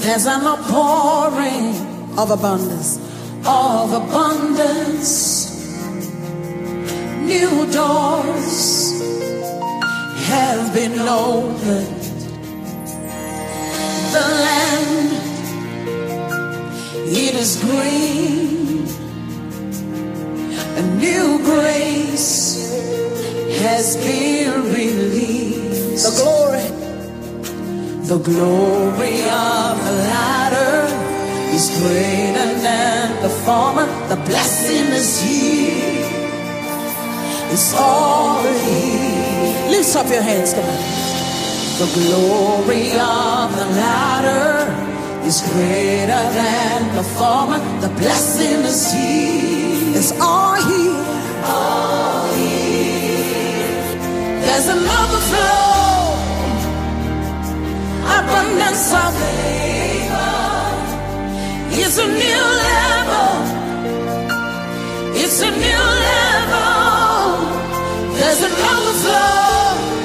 There's an outpouring of abundance, of abundance. New doors have been opened. The land, it is green. A new grace has been released. The glory. The glory of the latter is greater than the former. The blessing is here. It's all here. Lift up your hands, come on. The glory of the latter is greater than the former. The blessing is here. It's all here. All here. There's an overflow abundance of favor. It's a new level. It's a new level. There's an overflow.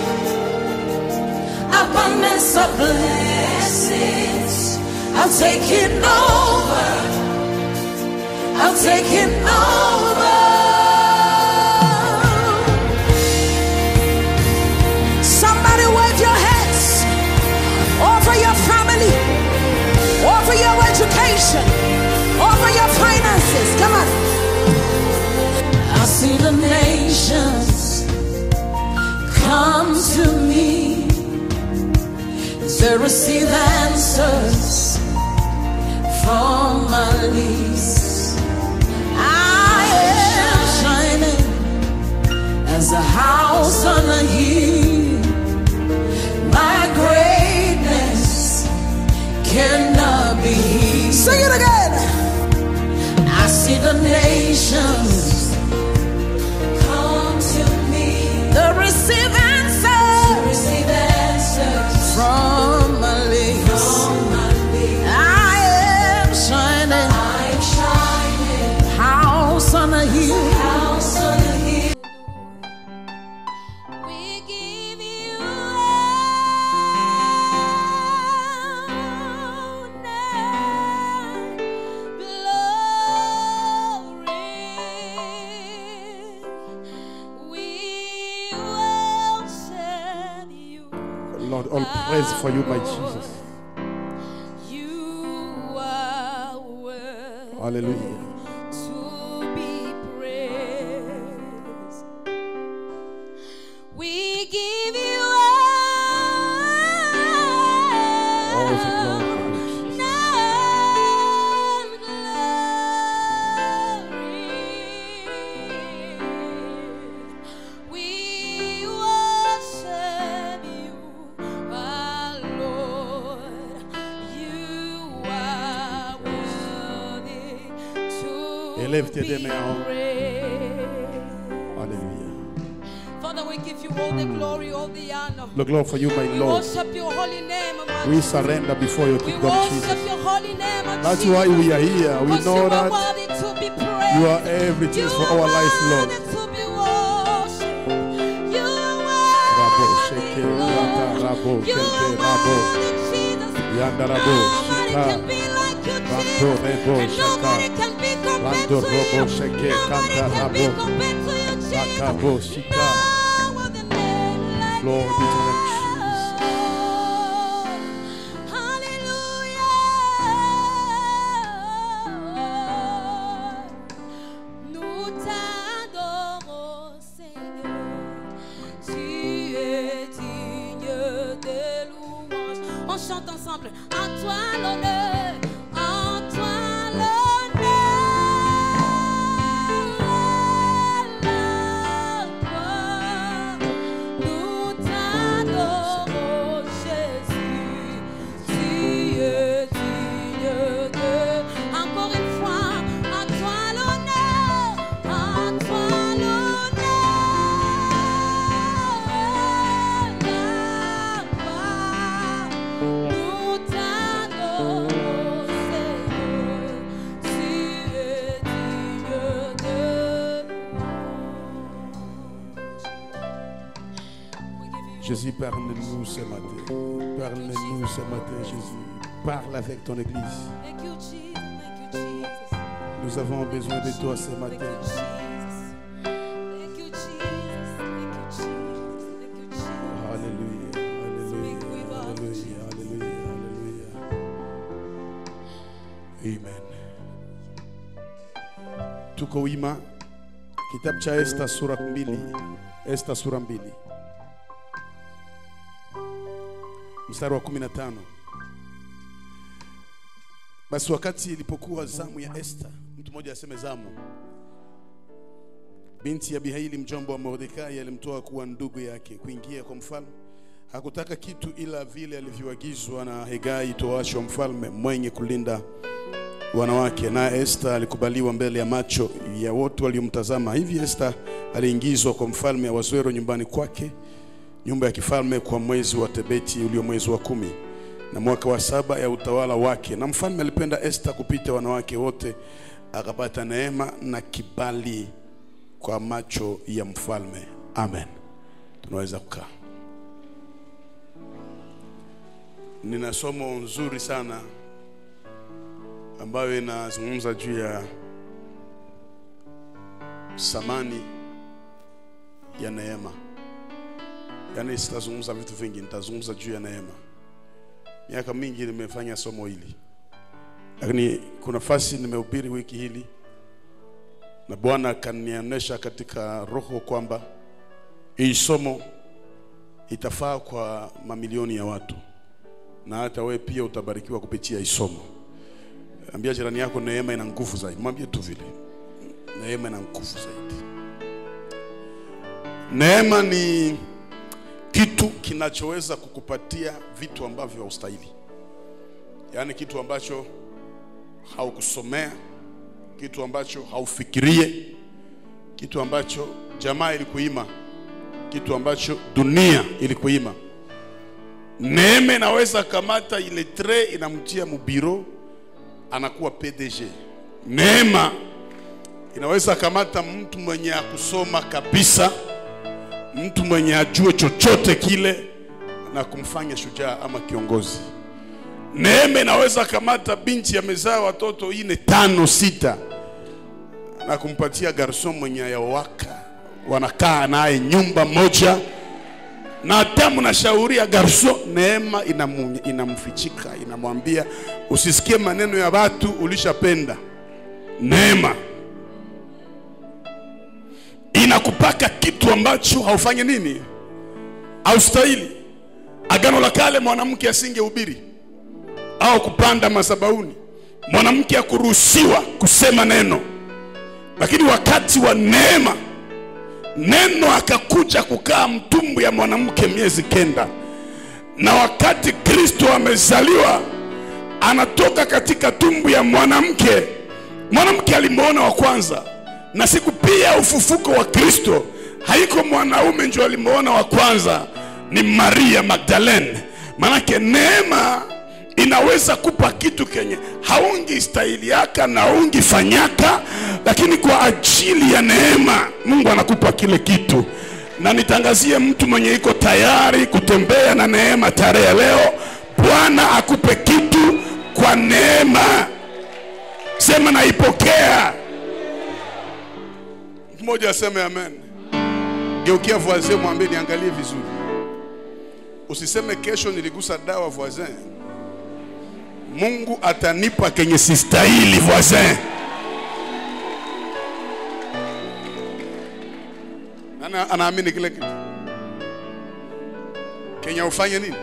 Abundance of blessings. I'll take it over. I'll take it over. Somebody wave your hands over your family, over your education, over your finances. Come on. I see the nations come to me to receive answers from my knees. I am shining as a house on a hill. My greatness cannot be hid. Sing it again. I see the nations come to me. The receive answers. receive answers from my lips. I am shining. I am shining. House on a hill. House on a hill. We give you honor, glory. We worship you. Lord, all praise for you, my Jesus. You are worthy Hallelujah. to be praised. We give you All the honor, glory, Jesus. We worship you, our Lord. You are worthy to Élève tes be deux mains en haut. praised. Alléluia. Father, we give you all the glory, all the honor. The glory for you, my We Lord. worship your holy name, my We surrender before you, We kingdom worship Jesus. your holy name, oh That's Jesus. why we are here. We Because you know are that worthy to be praised. you are everything You for are our life, Lord. worthy to be worshipped. You are Rabo, worthy, sheke, Lord. rata, rabo, You kente, are rabo. worthy, Jesus. Yanda, rabo, Nobody shika. can be like you, Rando, Jesus. rebo, And nobody shaka. can be compared Rando, to robo, you. sheke, Nobody kanta, can be rabo. compared to you, Jesus. Rakabo, shika. No other name like Glory be to the name, yours. Hallelujah. Nous t'adorons, Seigneur. Tu es digne de louange. On chante ensemble. À toi l'honneur. À toi l'honneur. Nous t'adorons, Jésus. Tu es digne de. Encore une fois. À toi l'honneur. À toi l'honneur. Nous t'adorons, Seigneur. Tu es digne de louange. Jésus, parle-nous ce matin. Parle-nous ce matin, Jésus. Parle avec ton église. Thank you, Jesus. Thank you, Jesus. Nous avons besoin de toi ce Thank matin. you, Jesus. Thank you, Jesus. Thank you, Jesus. Thank you, Jesus. Alléluia, alléluia, alléluia, alléluia, alléluia. Amen. Tuko wima. Kitabu cha Esta sura mbili. Esta sura mbili. Mstari wa 15. Basi wakati ilipokuwa zamu ya Esta, mtu mmoja aseme zamu. Binti ya Abihaili mjomba wa Mordekai alimtoa kuwa ndugu yake kuingia kwa mfalme. Hakutaka kitu ila vile alivyoagizwa na Hegai toashi wa mfalme mwenye kulinda wanawake, naye Esta alikubaliwa mbele ya macho ya wote waliomtazama. Hivi Esta aliingizwa kwa mfalme Ahasuero nyumbani kwake, nyumba ya kifalme, kwa mwezi wa Tebeti ulio mwezi wa kumi na mwaka wa saba ya utawala wake. Na mfalme alipenda Esta kupita wanawake wote, akapata neema na kibali kwa macho ya mfalme. Amen. Tunaweza kukaa. Nina somo nzuri sana ambayo inazungumza juu ya samani ya neema. Yaani sitazungumza vitu vingi, nitazungumza juu ya neema. Miaka mingi nimefanya somo hili, lakini kuna fasi nimehubiri wiki hili na Bwana akanionyesha katika roho kwamba hii somo itafaa kwa mamilioni ya watu, na hata wewe pia utabarikiwa kupitia hii somo. Ambia jirani yako, neema ina nguvu zaidi. Mwambie tu vile, neema ina nguvu zaidi. Neema ni kitu kinachoweza kukupatia vitu ambavyo haustahili, yaani kitu ambacho haukusomea kitu ambacho haufikirie, kitu ambacho jamaa ilikuima, kitu ambacho dunia ilikuima. Neema inaweza kamata ile tre inamtia mubiro, anakuwa PDG. Neema inaweza kamata mtu mwenye akusoma kabisa, mtu mwenye ajue chochote kile na kumfanya shujaa ama kiongozi. Neema inaweza kamata binti amezaa watoto ine tano sita na kumpatia garson mwenye ayawaka, wanakaa naye nyumba moja, na hata mnashauria garson, neema inamu, inamfichika inamwambia usisikie maneno ya watu, ulishapenda. Neema inakupaka kitu ambacho haufanye nini, haustahili. Agano la Kale mwanamke asingehubiri au kupanda masabauni, mwanamke akuruhusiwa kusema neno, lakini wakati wa neema, neno akakuja kukaa mtumbu ya mwanamke miezi kenda, na wakati Kristo amezaliwa anatoka katika tumbu ya mwanamke. Mwanamke alimwona wa kwanza, na siku pia ufufuko wa Kristo haiko mwanaume ndio alimwona wa kwanza, ni Maria Magdalene. Manake neema inaweza kupa kitu kenye haungi stahili yaka na haungi fanyaka, lakini kwa ajili ya neema Mungu anakupa kile kitu. Na nitangazie mtu mwenye iko tayari kutembea na neema tarehe ya leo, Bwana akupe kitu kwa neema. Sema naipokea. Mtu mmoja aseme amen. Geukia voisin, mwambie niangalie vizuri. Usiseme kesho niligusa dawa voisin. Mungu atanipa kenye sistahili voisin. Nani anaamini kile kitu? Kenya ufanye nini?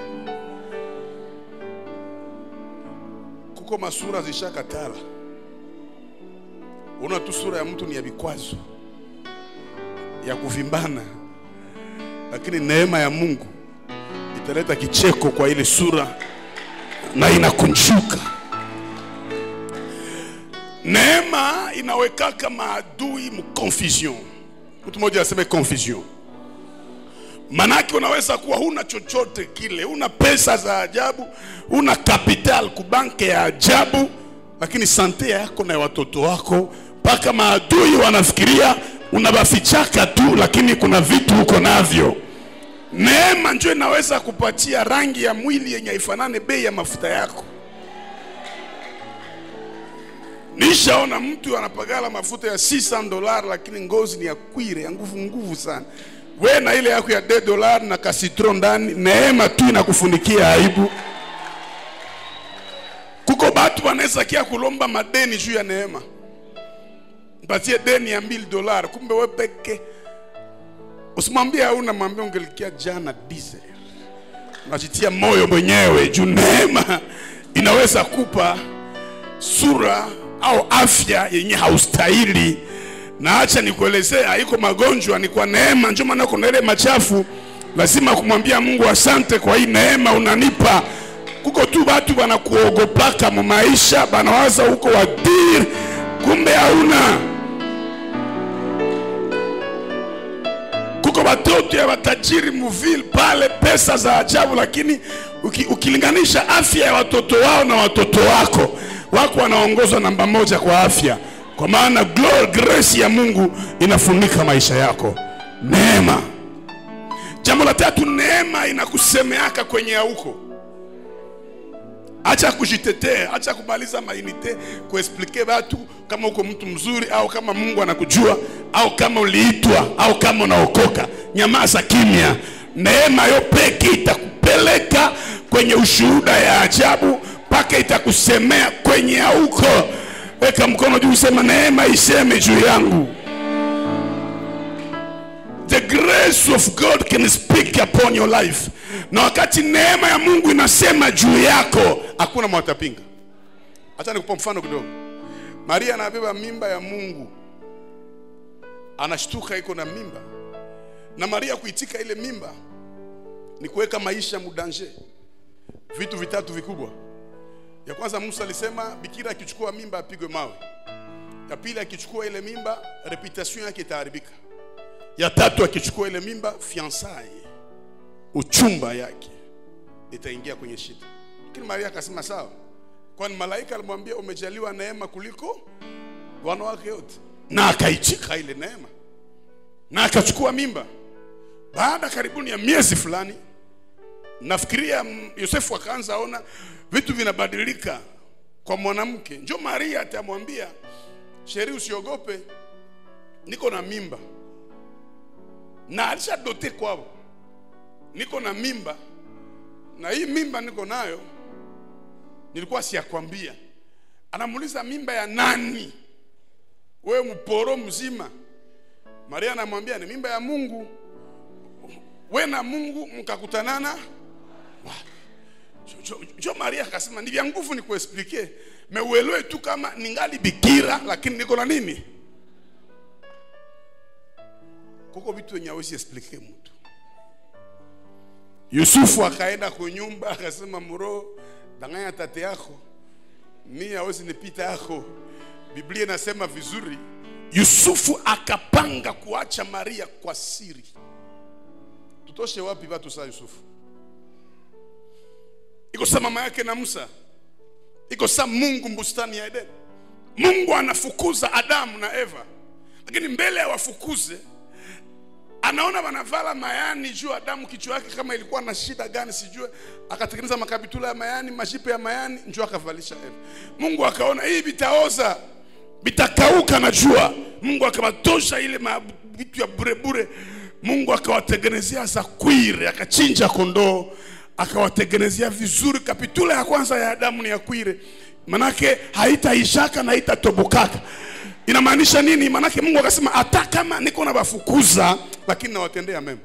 Kuko masura zishakatala. Una tu sura ya mtu ni ya vikwazo ya kuvimbana, lakini neema ya Mungu italeta kicheko kwa ile sura na inakunjuka. Neema inawekaka maadui mconfusion. Mtu mmoja aseme confusion. Manake unaweza kuwa huna chochote kile, huna pesa za ajabu, huna capital kubanke ya ajabu, lakini sante yako na ya watoto wako, mpaka maadui wanafikiria unabafichaka tu, lakini kuna vitu uko navyo. Neema njo inaweza kupatia rangi ya mwili yenye haifanane bei ya mafuta yako. nishaona mtu anapagala mafuta ya 600 dolar lakini ngozi ni ya kwire ya nguvu nguvu sana we na ile yako ya de dolar na kasitro ndani neema tu inakufunikia aibu kuko batu wanaweza kia kulomba madeni juu ya neema mpatie deni ya 1000 dolar kumbe we peke usimwambie hauna mwambie ungelikia jana dize unajitia moyo mwenyewe juu neema inaweza kupa sura au afya yenye haustahili na acha nikuelezea haiko magonjwa ni kwa neema ndio maana kuna ile machafu lazima kumwambia mungu asante kwa hii neema unanipa kuko tu batu banakuogopaka mu maisha banawaza huko wadir kumbe hauna kuko watoto ya watajiri muville pale pesa za ajabu lakini uki, ukilinganisha afya ya watoto wao na watoto wako wako wanaongozwa namba moja kwa afya kwa maana glory grace ya mungu inafunika maisha yako neema jambo la tatu neema inakusemeaka kwenye auko acha kujitetea acha kumaliza mainite kuexplike watu kama uko mtu mzuri au kama mungu anakujua au kama uliitwa au kama unaokoka nyamaza kimya neema yo peke itakupeleka kwenye ushuhuda ya ajabu mpaka itakusemea kwenye auko weka mkono juu sema neema iseme juu yangu the grace of god can speak upon your life na wakati neema ya mungu inasema juu yako hakuna mwatapinga hacha nikupa mfano kidogo maria anabeba mimba ya mungu anashtuka iko na mimba na maria kuitika ile mimba ni kuweka maisha mudanje vitu vitatu vikubwa ya kwanza musa alisema bikira akichukua mimba apigwe mawe ya pili akichukua ile mimba reputation yake itaharibika ya tatu akichukua ile mimba fiansai uchumba yake itaingia kwenye shida lakini maria akasema sawa kwani malaika alimwambia umejaliwa neema kuliko wanawake wote na akaichika ile neema na akachukua mimba baada karibuni ya miezi fulani nafikiria mm, yosefu akaanza ona vitu vinabadilika kwa mwanamke njo maria atamwambia sheri usiogope niko na mimba na alishadote kwao niko na mimba na hii mimba niko nayo nilikuwa siyakwambia anamuuliza mimba ya nani wewe mporo mzima maria anamwambia ni mimba ya mungu we na mungu mkakutanana wapi? Jo- jo- jo maria akasema ni vya nguvu nikuexplike meuelewe tu kama ningali bikira lakini niko na nini kuko vitu wenye awezi explike mtu yusufu akaenda kunyumba akasema muro danganya tate yako mi awezi nipita yako biblia inasema vizuri yusufu akapanga kuacha maria kwa siri tutoshe wapi watu saa yusufu iko saa mama yake na musa iko saa mungu bustani ya edeni mungu anafukuza adamu na eva lakini mbele ya wafukuze anaona wanavala mayani juu adamu kichwa yake kama ilikuwa na shida gani sijue akatengeneza makabitula ya mayani mashipe ya mayani njoo akavalisha eva mungu akaona hii vitaoza vitakauka na jua mungu akawatosha ile ma- vitu ya burebure mungu akawatengenezea za kwire akachinja kondoo akawatengenezea vizuri kapitula ya kwanza ya adamu ni ya kwire manake haitaishaka na haitatobokaka inamaanisha nini manake mungu akasema hata kama niko na wafukuza lakini nawatendea mema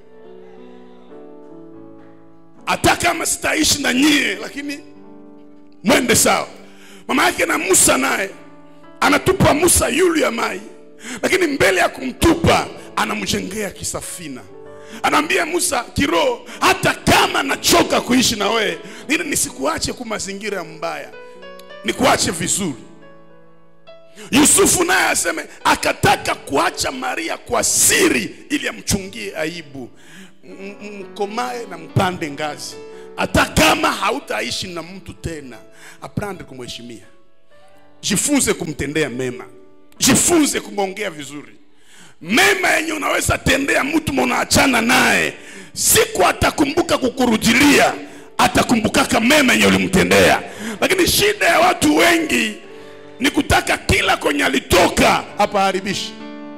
hata kama sitaishi na nyie lakini mwende sawa mama yake na musa naye anatupa musa yulu ya mai lakini mbele ya kumtupa anamjengea kisafina anaambia musa kiroho hata kama nachoka kuishi na wewe ili nisikuache ku mazingira mbaya nikuache vizuri yusufu naye aseme akataka kuacha maria kwa siri ili amchungie aibu M- m- mkomae na mpande ngazi hata kama hautaishi na mtu tena aprande kumheshimia jifunze kumtendea mema jifunze kumwongea vizuri mema yenye unaweza tendea mtu munaachana naye siku atakumbuka kukurudilia atakumbukaka mema yenye ulimtendea lakini shida ya watu wengi ni kutaka kila kwenye alitoka hapa haribishi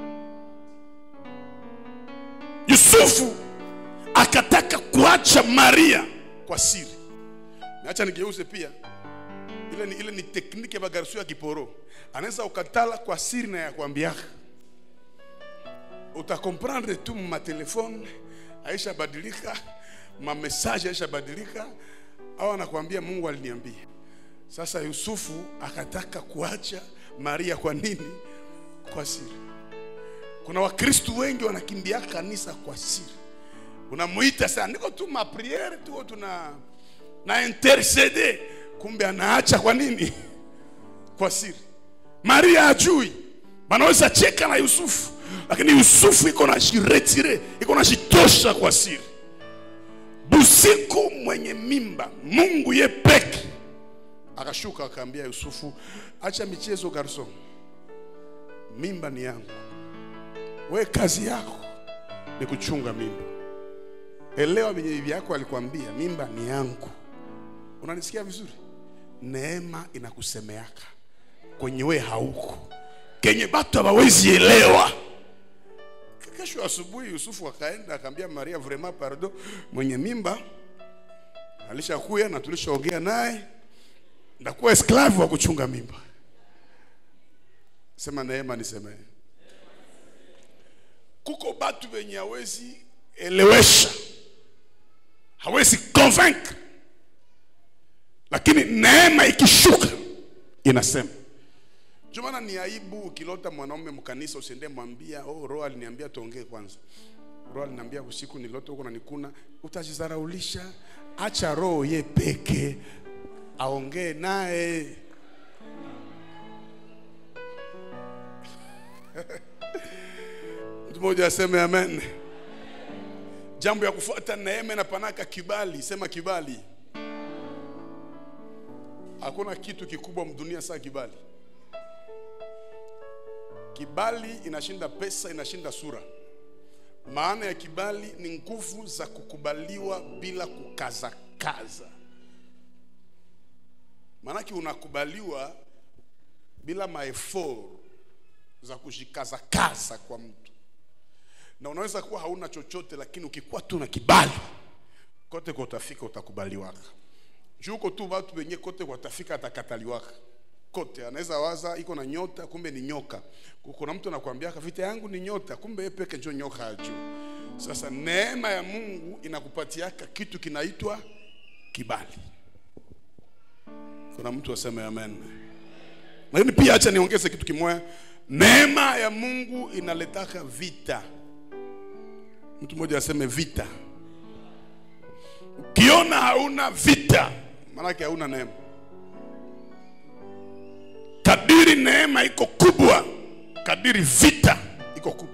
yusufu akataka kuacha maria kwa siri nacha nigeuze pia ile ni, ile ni tekniki ya bagarsu ya kiporo anaweza ukatala kwa siri na ya kuambiaka utakomprendre tu matelefone aisha badilika mamesaje aisha badilika au anakuambia mungu aliniambia sasa yusufu akataka kuacha maria kwa nini kwa siri kuna wakristu wengi wanakimbia kanisa kwa siri unamuita sana niko tu mapriere tuko tuna na intercede kumbe anaacha kwa nini kwa siri maria ajui wanaweza cheka na yusufu lakini yusufu iko na jiretire iko na jitosha kwa siri busiku mwenye mimba mungu ye peke akashuka akaambia yusufu acha michezo garson mimba ni yangu we kazi yako ni kuchunga mimba elewa venye bibi yako alikwambia mimba ni yangu unanisikia vizuri neema inakusemeaka kwenye we hauko kenye batu hawawezi elewa kesho asubuhi yusufu akaenda akaambia maria vraiment pardon mwenye mimba alishakuya na tulishaongea naye ndakuwa esklave wa kuchunga mimba sema neema nisemee kuko batu wenye hawezi elewesha hawezi convaincre lakini neema ikishuka inasema ndio maana ni aibu ukilota mwanaume mkanisa usiende mwambia oh, roho aliniambia tuongee kwanza roho aliniambia usiku nilota huko nanikuna utajizaraulisha acha roho ye peke aongee naye mtu mmoja aseme amen jambo ya kufuata neema inapanaka kibali sema kibali hakuna kitu kikubwa mdunia saa kibali kibali inashinda pesa inashinda sura maana ya kibali ni nguvu za kukubaliwa bila kukazakaza maanake unakubaliwa bila maefor za kushikazakaza kwa mtu na unaweza kuwa hauna chochote lakini ukikuwa tu na kibali kote kwa utafika utakubaliwaka juu uko tu watu wenye kote kwa utafika atakataliwaka kote anaweza waza iko na nyota kumbe ni nyoka kuna mtu anakuambia vita yangu ni nyota kumbe yeye peke njo nyoka ya juu sasa neema ya mungu inakupatiaka kitu kinaitwa kibali kuna mtu aseme amen lakini pia acha niongeze kitu kimoya neema ya mungu inaletaka vita mtu mmoja aseme vita ukiona hauna vita maanake hauna neema kadiri neema iko kubwa kadiri vita iko kubwa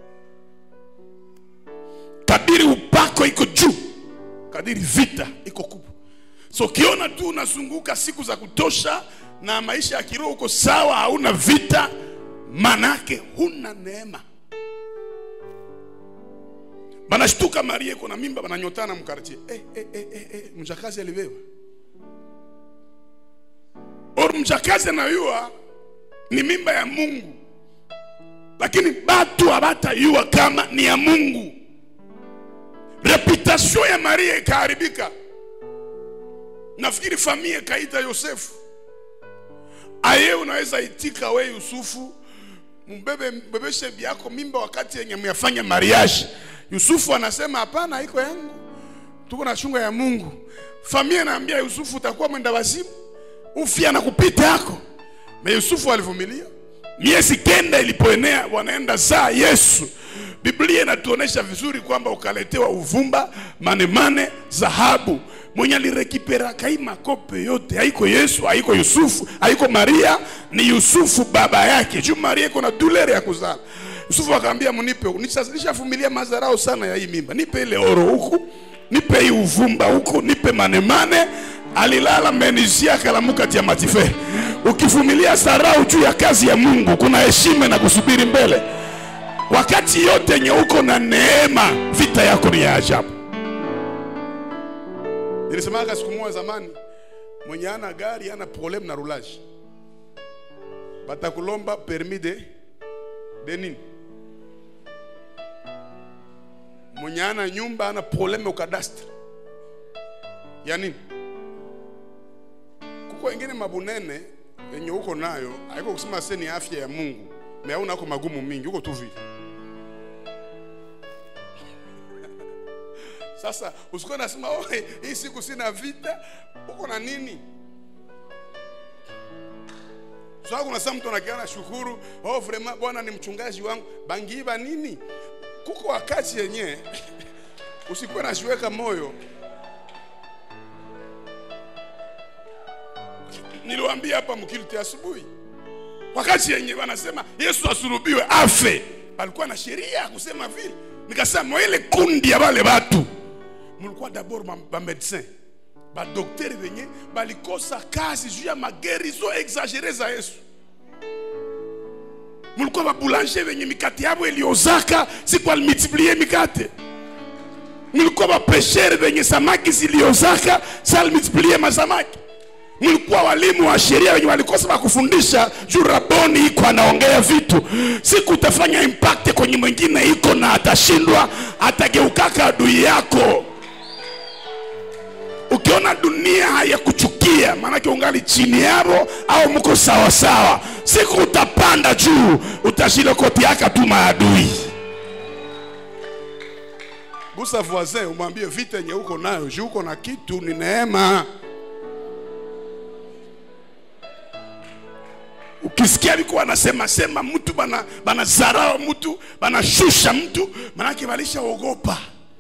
kadiri upako iko juu kadiri vita iko kubwa so ukiona tu unazunguka siku za kutosha na maisha ya kiroho uko sawa hauna vita manake huna neema banashtuka maria iko na mimba bananyotana mkartie eh, eh, eh, eh, eh, mjakazi alibewa or mjakazi anayua ni mimba ya mungu lakini batu habatayua kama ni ya mungu reputation ya maria ikaharibika nafikiri familia ikaita yosefu aye unaweza itika we yusufu mbebe mbebeshe byako mimba wakati yenye myafanya mariage yusufu anasema hapana iko yangu tuko na chunga ya mungu familia naambia yusufu utakuwa mwenda wazimu ufia na kupita yako na yusufu alivumilia miezi kenda ilipoenea wanaenda saa yesu biblia inatuonesha vizuri kwamba ukaletewa uvumba manemane dhahabu mwenye alirekipera kai makope yote haiko yesu haiko yusufu haiko maria ni yusufu baba yake juu maria iko na dulere ya kuzala yusufu akaambia mnipe nishavumilia mazarao sana ya hii mimba nipe ile oro huku nipe hii uvumba huku nipe manemane alilala menisia kalamuka tia matife ukivumilia sarau juu ya kazi ya mungu kuna heshima na kusubiri mbele wakati yote yenye uko na neema vita yako ni ya ajabu nilisemaga siku moja zamani mwenye ana gari ana problem na rulaji batakulomba permis de de nini mwenye ana nyumba ana probleme ukadastre ya nini kuko wengine mabunene yenye uko nayo haiko kusema se ni afya ya mungu me hauna ako magumu mingi uko tu vile sasa usikuwa nasema oh, hii siku sina vita uko na nini sasa kuna saa mtu anakiana shukuru oh vraiment bwana ni mchungaji wangu bangiiba nini kuko wakati yenye usikuwe nashiweka moyo niliwaambia hapa mkilti asubuhi wakati yenye wanasema yesu asurubiwe afe palikuwa na sheria ya kusema vile nikasema ile kundi ya wale watu mulikuwa dabord bamedecin badokteri venye balikosa kazi juu ya magerizo exagere za yesu mulikuwa babulanger venye mikate yabo iliozaka siku alimultiplie mikate mulikuwa bapeshere venye samaki ziliozaka si alimultiplie masamaki mlikuwa walimu wa sheria wenye walikosa wakufundisha juu raboni iko anaongea vitu siku utafanya impact kwenye mwingine iko na atashindwa atageukaka adui yako ukiona dunia hayakuchukia maanake ungali chini yavo au mko sawasawa siku utapanda juu utashilokotiaka tu maadui gusa voisin umwambie vita yenye uko nayo juu uko na kitu ni neema ukisikia liko wanasema sema mtu bana banazarao mtu banashusha mtu manake walishaogopa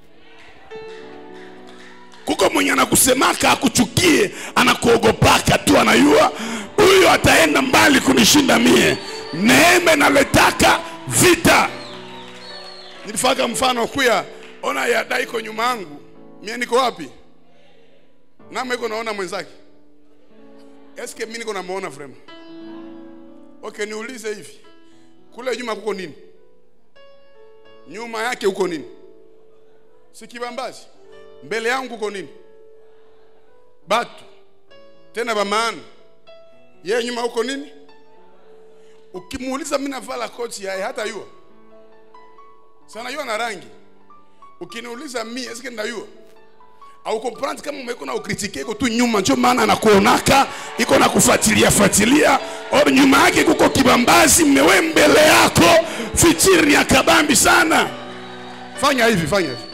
kuko mwenye anakusemaka akuchukie anakuogopaka tu anayua huyo ataenda mbali kunishinda mie neema naletaka vita nilifaka mfano kuya ona yada iko nyuma yangu mie niko wapi nama iko naona mwenzake eske mi niko namuona vrema okay niulize hivi kule nyuma kuko nini nyuma yake huko nini si kibambazi mbele yangu kuko nini batu tena bamaana yeye nyuma huko nini ukimuuliza mimi navala koti yaye hata yua sana yua na rangi ukiniuliza mi eske ndayua au comprendre kama umeko na ukritike iko tu nyuma njo maana anakuonaka iko na kufuatilia fuatilia or nyuma yake kuko kibambazi mmewe mbele yako fichiri ni akabambi sana fanya hivi fanya hivi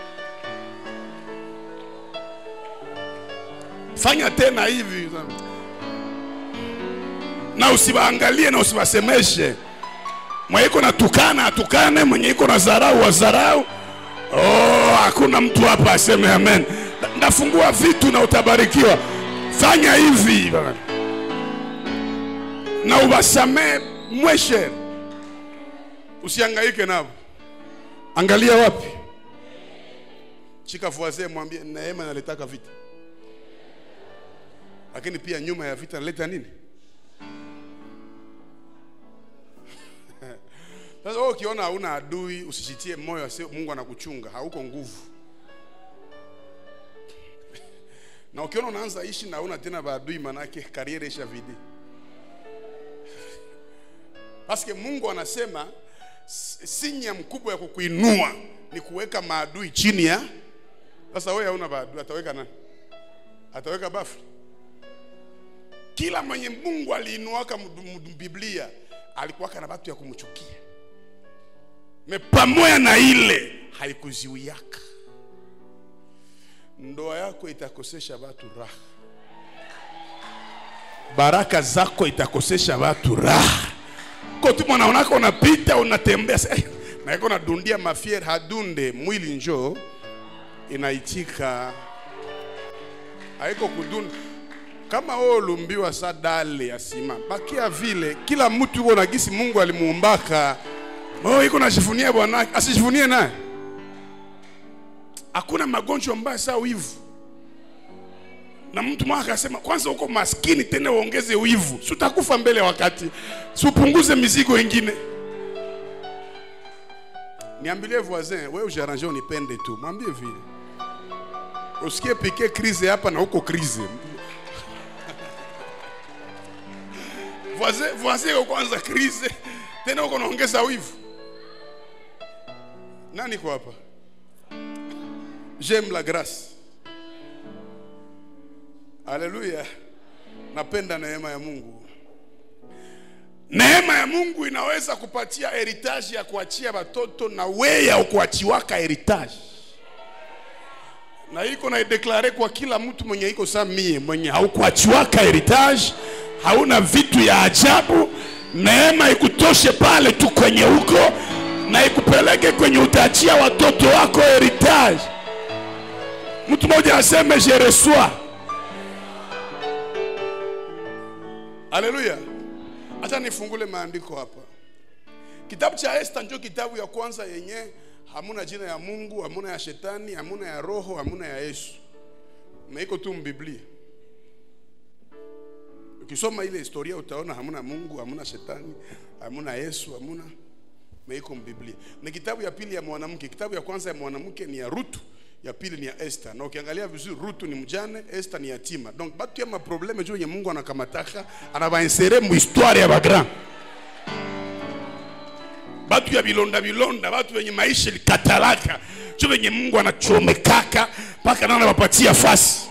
fanya tena hivi na usiwaangalie na usiwasemeshe mwenye iko na tukana atukane mwenye iko na zarau wazarau oh, hakuna mtu hapa aseme amen ndafungua vitu na utabarikiwa fanya hivi na uwasamee mweshe usiangaike navo angalia wapi chika voisin mwambie neema naletaka vita lakini pia nyuma ya vita naleta nini sasa wewe ukiona hauna adui usijitie moyo asi mungu anakuchunga hauko nguvu na ukiona unaanza ishi na hauna tena maadui manake kariere isha vidi paske mungu anasema s- sinya mkubwa ya kukuinua ni kuweka maadui chini ya sasa wewe hauna maadui ataweka nani ataweka bafu kila mwenye mungu aliinuaka mdu- mdu- biblia alikuwaka na watu ya kumchukia me pamoja na ile haikuziwiaka ndoa yako itakosesha watu raha baraka zako itakosesha watu raha kotu mwanaonaka unapita unatembea sa- eh, naiko nadundia mafier hadunde mwili njo inaitika haiko kudunda kama wewe ulumbiwa sa dale ya sima bakia vile kila mtu yuko na gisi mungu alimuumbaka oh, iko najivunia bwanake asijivunie naye hakuna magonjwa mbaya saa wivu na mtu mwaka akasema kwanza uko maskini tena uongeze wivu si utakufa mbele ya wakati si upunguze mizigo ingine niambilie voisin wewe ujiarrange unipende tu mwambie vile usikie pike krize hapa na huko krize voisin voisin yuko kwanza krize tena uko naongeza wivu nani kwa hapa j'aime la grâce haleluya napenda neema ya mungu neema ya mungu inaweza kupatia heritage ya kuachia watoto na weya ukuachiwaka heritage na iko naideklare kwa kila mtu mwenye iko saa mie mwenye haukuachiwaka heritage hauna vitu ya ajabu neema ikutoshe pale tu kwenye huko na ikupeleke kwenye utaachia watoto wako heritage mtu mmoja aseme je reçois haleluya hata nifungule maandiko hapa kitabu cha esta ndio kitabu ya kwanza yenye hamuna jina ya mungu hamuna ya shetani hamuna ya roho hamuna ya yesu meiko tu mbiblia ukisoma ile historia utaona hamuna mungu hamuna shetani hamuna yesu hamuna meiko mbiblia ni kitabu ya pili ya mwanamke kitabu ya kwanza ya mwanamke ni ya rutu ya pili ni ya Esther na ukiangalia vizuri Rutu ni mjane, Esther ni yatima. Donc batu ya maprobleme juu yenye Mungu anakamataka anabainserer mu histoire ya bagrand batu ya bilonda bilonda, batu wenye maisha likatalaka, juu wenye Mungu anachomekaka mpaka nana wapatia fasi.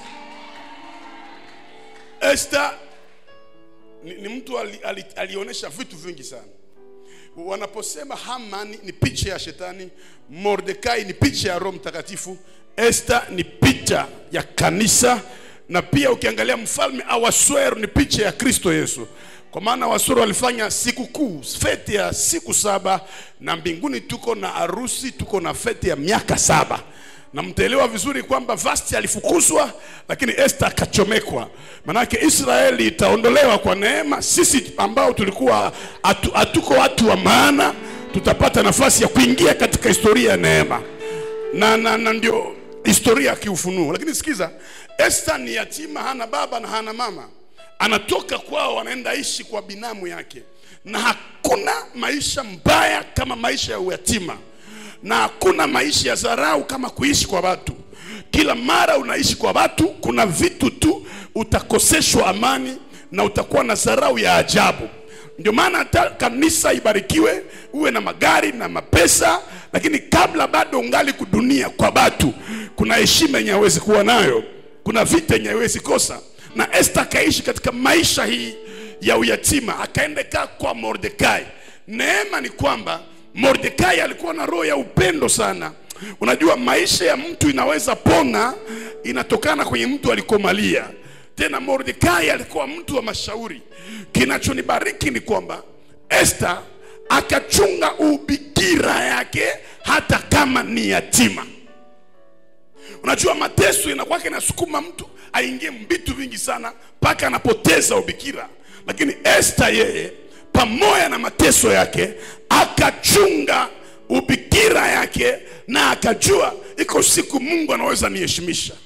Esther ni, ni mtu ali, ali, alionyesha vitu vingi sana wanaposema Hamani ni picha ya shetani, Mordekai ni picha ya Roho Mtakatifu, Esther ni picha ya kanisa, na pia ukiangalia mfalme Ahasuero ni picha ya Kristo Yesu, kwa maana Ahasuero walifanya sikukuu, fete ya siku saba, na mbinguni tuko na harusi, tuko na fete ya miaka saba na mtaelewa vizuri kwamba Vasti alifukuzwa, lakini Esther akachomekwa. Manake Israeli itaondolewa kwa neema. Sisi ambao tulikuwa hatu, hatuko watu wa maana, tutapata nafasi ya kuingia katika historia ya neema na, na, na ndio historia ya kiufunuo. Lakini sikiza, Esther ni yatima, hana baba na hana mama, anatoka kwao, anaenda ishi kwa binamu yake, na hakuna maisha mbaya kama maisha ya uyatima na hakuna maisha ya dharau kama kuishi kwa watu. Kila mara unaishi kwa watu, kuna vitu tu utakoseshwa amani na utakuwa na dharau ya ajabu. Ndio maana hata kanisa ibarikiwe, uwe na magari na mapesa, lakini kabla bado ungali kudunia kwa watu, kuna heshima yenye hawezi kuwa nayo, kuna vita yenye hawezi kosa. Na Esther akaishi katika maisha hii ya uyatima, akaenda kaa kwa Mordekai. Neema ni kwamba Mordekai alikuwa na roho ya upendo sana. Unajua, maisha ya mtu inaweza pona, inatokana kwenye mtu alikomalia. Tena Mordekai alikuwa mtu wa mashauri. Kinachonibariki ni kwamba Esther akachunga ubikira yake hata kama ni yatima. Unajua, mateso inakuwa inasukuma mtu aingie vitu vingi sana mpaka anapoteza ubikira, lakini Esther yeye pamoja na mateso yake akachunga ubikira yake na akajua iko siku Mungu anaweza niheshimisha.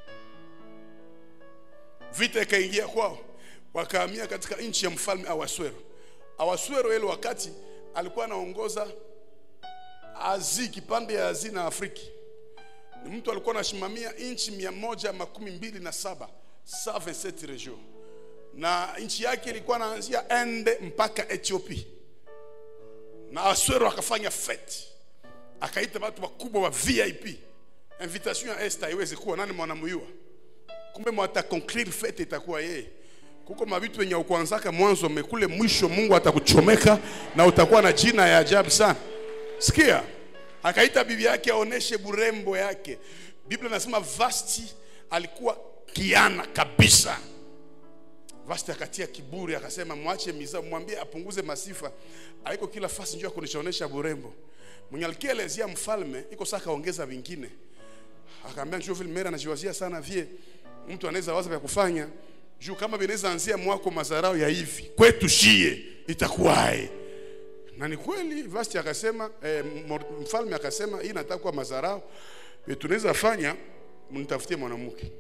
Vita ikaingia kwao, wakahamia katika nchi ya mfalme Ahasuero. Ahasuero ile wakati alikuwa anaongoza Azi, kipande ya Azi na Afriki. Ni mtu alikuwa anasimamia nchi mia moja makumi mbili na saba 127 region na nchi yake ilikuwa naanzia Ende mpaka Ethiopia, na Aswero akafanya fete, akaita watu wakubwa wa VIP. Invitation ya Esther haiwezi kuwa nani mwanamuyua, kumbe mwata conclure fete itakuwa yeye. Kuko mavitu wenye ukuanzaka mwanzo mekule mwisho, Mungu atakuchomeka na utakuwa na jina ya ajabu sana. Sikia, akaita bibi yake aoneshe burembo yake. Biblia nasema Vasti alikuwa kiana kabisa. Vasti akatia kiburi, akasema mwache miza, mwambie apunguze masifa. Haiko kila fasi njoo kunishaonesha burembo. Mwenye alikielezea mfalme iko sasa kaongeza vingine. Akaambia njoo vile mera anajiwazia sana vie. Mtu anaweza waza vya kufanya juu kama vinaweza anzia mwako mazarao ya hivi. Kwetu shie itakuwaje? Na ni kweli Vasti akasema eh, mfalme akasema hii nataka kuwa mazarao. Tunaweza fanya mnitafutie mwanamke.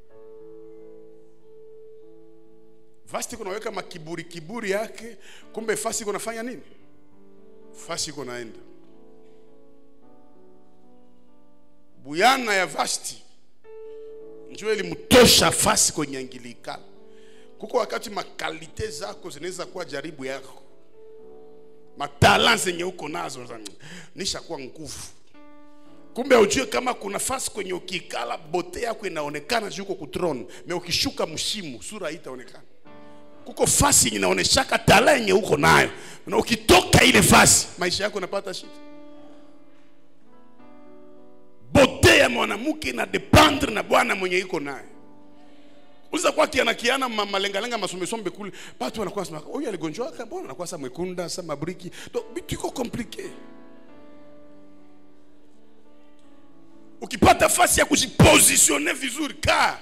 Vasti kunaweka makiburi kiburi yake, kumbe fasi kunafanya nini? Fasi kunaenda buyana ya Vasti njoo ilimtosha fasi kwenye angilikana. kuko wakati makalite zako zinaweza kuwa jaribu yako matala zenye uko nazo za- nishakuwa nguvu kumbe ujue kama kuna fasi kwenye ukikala bote yako inaonekana juu uko kutron me ukishuka mshimu sura haitaonekana kuko fasi yenye inaoneshaka tala yenye uko nayo na ukitoka ile fasi maisha yako unapata shida bote ya mwanamke ina dependre na bwana mwenye iko naye uza kwa kiana kiana ma- malengalenga masomesombe kule batu wanakuwa sema huyu aligonjwaka mbona anakuwa sa mwekunda sa mabriki donc bitu iko komplike ukipata fasi ya kujipositione vizuri kaa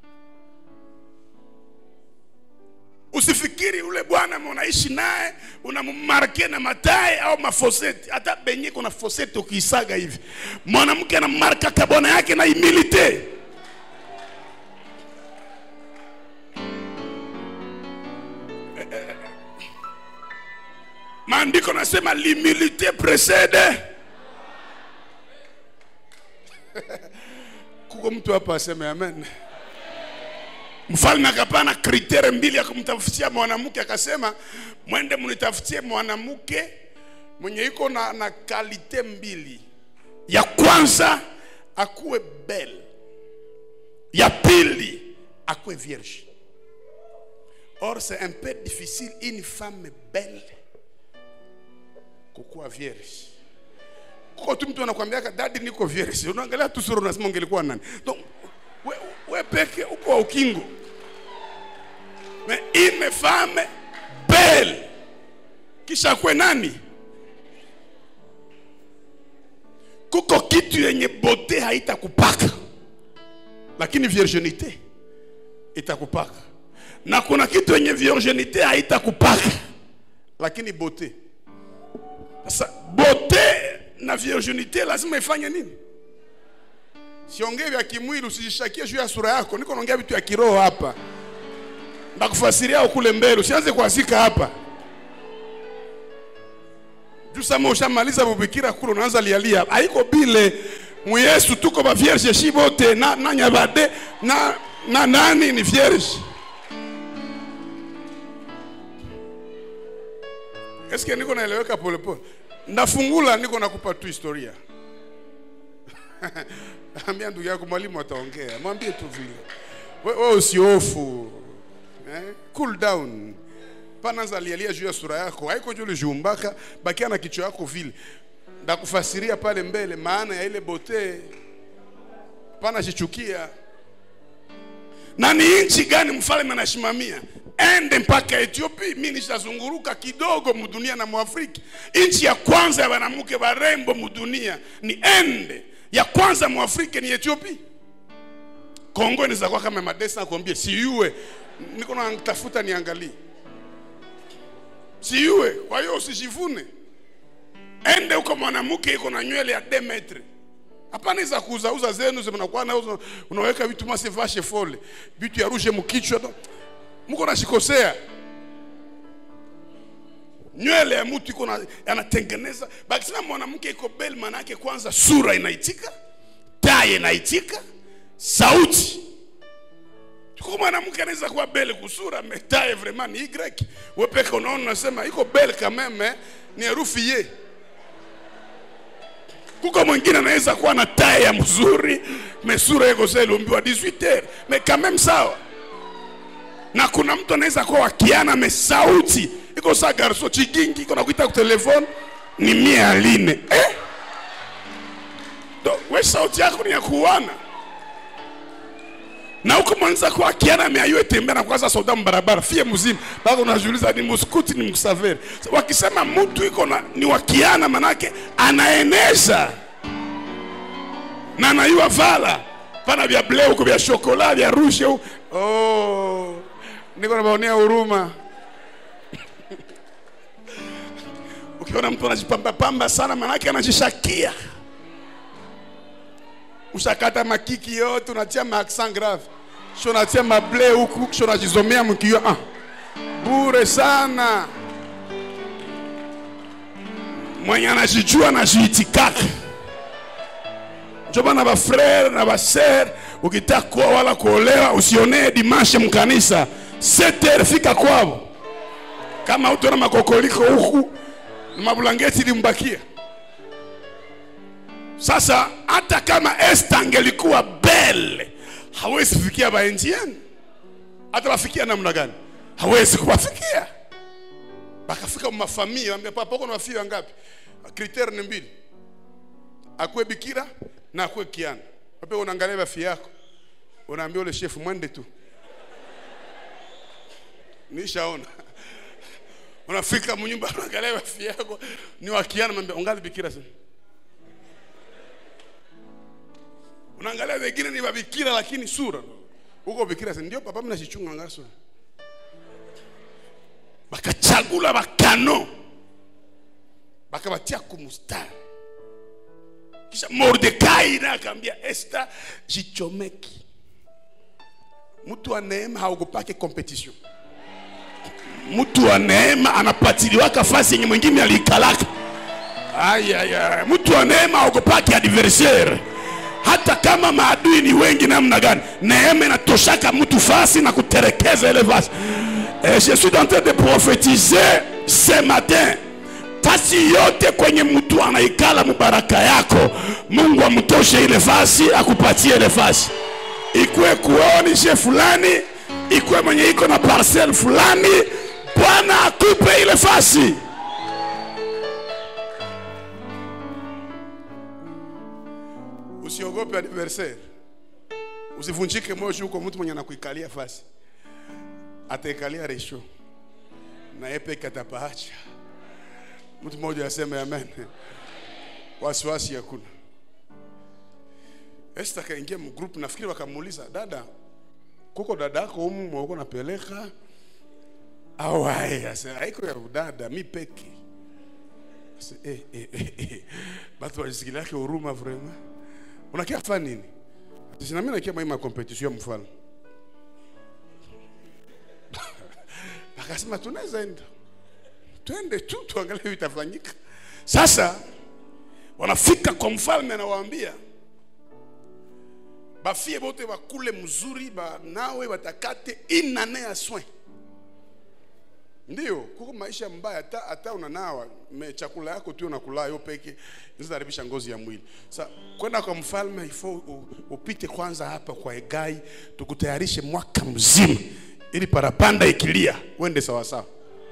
usifikiri ule bwana unaishi naye unammarke na matae au mafoseti hata benye kuna foseti ukiisaga hivi mwanamke anamarkaka bwana yake na humilite maandiko nasema l'humilité précède kuko mtu hapa aseme amen mfalme akapana kritere mbili ya kumtafutia mwanamke akasema mwende mnitafutie mwanamke mwenye iko na, na kalite mbili ya kwanza akuwe bel ya pili akuwe vierge or c'est un peu difficile une femme belle kukuwa vierge kuko tu mtu anakwambiaka dadi niko vierge unaangalia tu sura unasema ungelikuwa nani donc we, we peke uko wa ukingo mais une femme belle kisha kwe nani kuko kitu yenye bote haitakupaka lakini virginite itakupaka na kuna kitu yenye virginite haitakupaka lakini bote sasa bote na virginite lazima ifanye nini siongee vya kimwili usijishakie juu ya sura yako niko naongea vitu ya kiroho hapa ndakufasiria kule mbele usianze kuazika hapa juu sama ushamaliza bubikira kule unaanza lialia haiko bile muyesu tuko ba vierge shi bote na, na nyabade na, na nani ni vierge eske niko naeleweka polepole ndafungula niko nakupa tu historia ambia ndugu yako mwalimu ataongea mwambie tu vile we, we usiofu eh? cool down pananza lialia juu ya sura yako haiko juu lijumbaka bakia na kichwa yako vile ndakufasiria pale mbele maana ya ile bote pana chichukia na ni nchi gani mfalme anashimamia ende mpaka ethiopia mi nishazunguruka kidogo mudunia na mwafriki nchi ya kwanza ya wanamke warembo mudunia ni ende ya kwanza mwafrika ni ethiopia kongo inaweza kuwa kama madesa nakwambia siyue niko natafuta niangalie siyue kwa hiyo usijivune ende huko mwanamke iko na nywele ya de metre hapana iza kuuzauza zenu zimnakuwa nauza unaweka vitu mase vashe fole vitu ya rushe mkichwa no. mko nashikosea nywele ya mtu iko na- anatengeneza bakisema mwanamke iko bel maana yake kwanza sura inaitika taye inaitika sauti tuko mwanamke anaweza kuwa bele kusura metaye vraiment ni y wepeke unaona unasema iko bele kameme ni herufi ye kuko mwingine anaweza kuwa na taye ya mzuri mesura iko sa ilumbiwa 18 heures me kameme sawa na kuna mtu anaweza kuwa wakiana me sauti iko sa garso chigingi iko nakuita kutelefone ni mia aline eh? Do, we sauti yako ni ya kuwana na huko mwanza kwa kiana ameayue tembea na kwanza soda mbarabara fie mzima bado unajiuliza ni muskuti ni msaveri so, wakisema mtu iko na ni wakiana manake anaenesha na anayua vala pana vya bleu huko vya shokola vya rushe huko oh, niko nabaonea huruma ukiona mtu anajipamba pamba sana manake anajishakia ushakata makiki yote unatia maaccent grave sho unatia mable huku sho unajizomea mkio ah. bure sana mwenye anajijua anajiitikaka njo bana bafrere na baser ukitaka kuoa wala kuolewa usionee dimashe mkanisa seter fika kwao kama utona makokoliko huku na mabulangeti ilimbakia sasa hata kama esta angelikuwa bele hawezi fikia baenjiani hata wafikia namna gani hawezi kuwafikia bakafika mafamia ambia papa uko na wafia wangapi kriteria ni mbili akuwe bikira na akuwe kiana wape unaangalia wafia yako unaambia ule shefu mwende tu nishaona unafika mnyumba unaangalia wafia yako ni wakiana mwambia ungali bikira sana unaangalia wengine ni wabikira lakini sura huko bikira sana ndio papa mnachichunga ngaso bakachagula bakano bakabatia kumustari kisha mordekai naye akaambia esta jichomeki mtu wa neema haogopake competition mtu wa neema anapatiliwaka fasi yenye mwingine aliikalaka ayaya mtu wa neema haogopake adversaire hata kama maadui ni wengi namna gani neema inatoshaka mtu fasi na kuterekeza ile fasi Et je suis en train de prophétiser ce matin fasi yote kwenye mtu anaikala mubaraka yako mungu amtoshe ile fasi akupatie ile fasi ikuwe kuonishe fulani ikuwe mwenye iko na parcel fulani bwana akupe ile fasi usiogope adversaire usivunjike moyo juu uko mtu mwenye anakuikalia fasi ataikalia resho na yeye peke atapaacha mtu mmoja aseme amen wasiwasi hakuna Esther akaingia mgroup nafikiri wakamuuliza dada kuko dada yako humu mwako napeleka au ai asa haiko ya dada mi peke Asa, eh, eh, eh, eh. batu walisikilia yake huruma vraiment unakia fa nini Ati, na mimi nakia maima competition ya mfalme akasema tunaweza enda twende tu tuangalie vitafanyika sasa wanafika kwa mfalme anawaambia bafie bote bakule mzuri banawe batakate inane ya soin ndio kuko maisha mbaya hata hata unanawa me chakula yako tu unakula yo peke zinaharibisha ngozi ya mwili sa kwenda kwa mfalme ifo u- upite kwanza hapa kwa egai tukutayarishe mwaka mzima ili parapanda ikilia uende sawasawa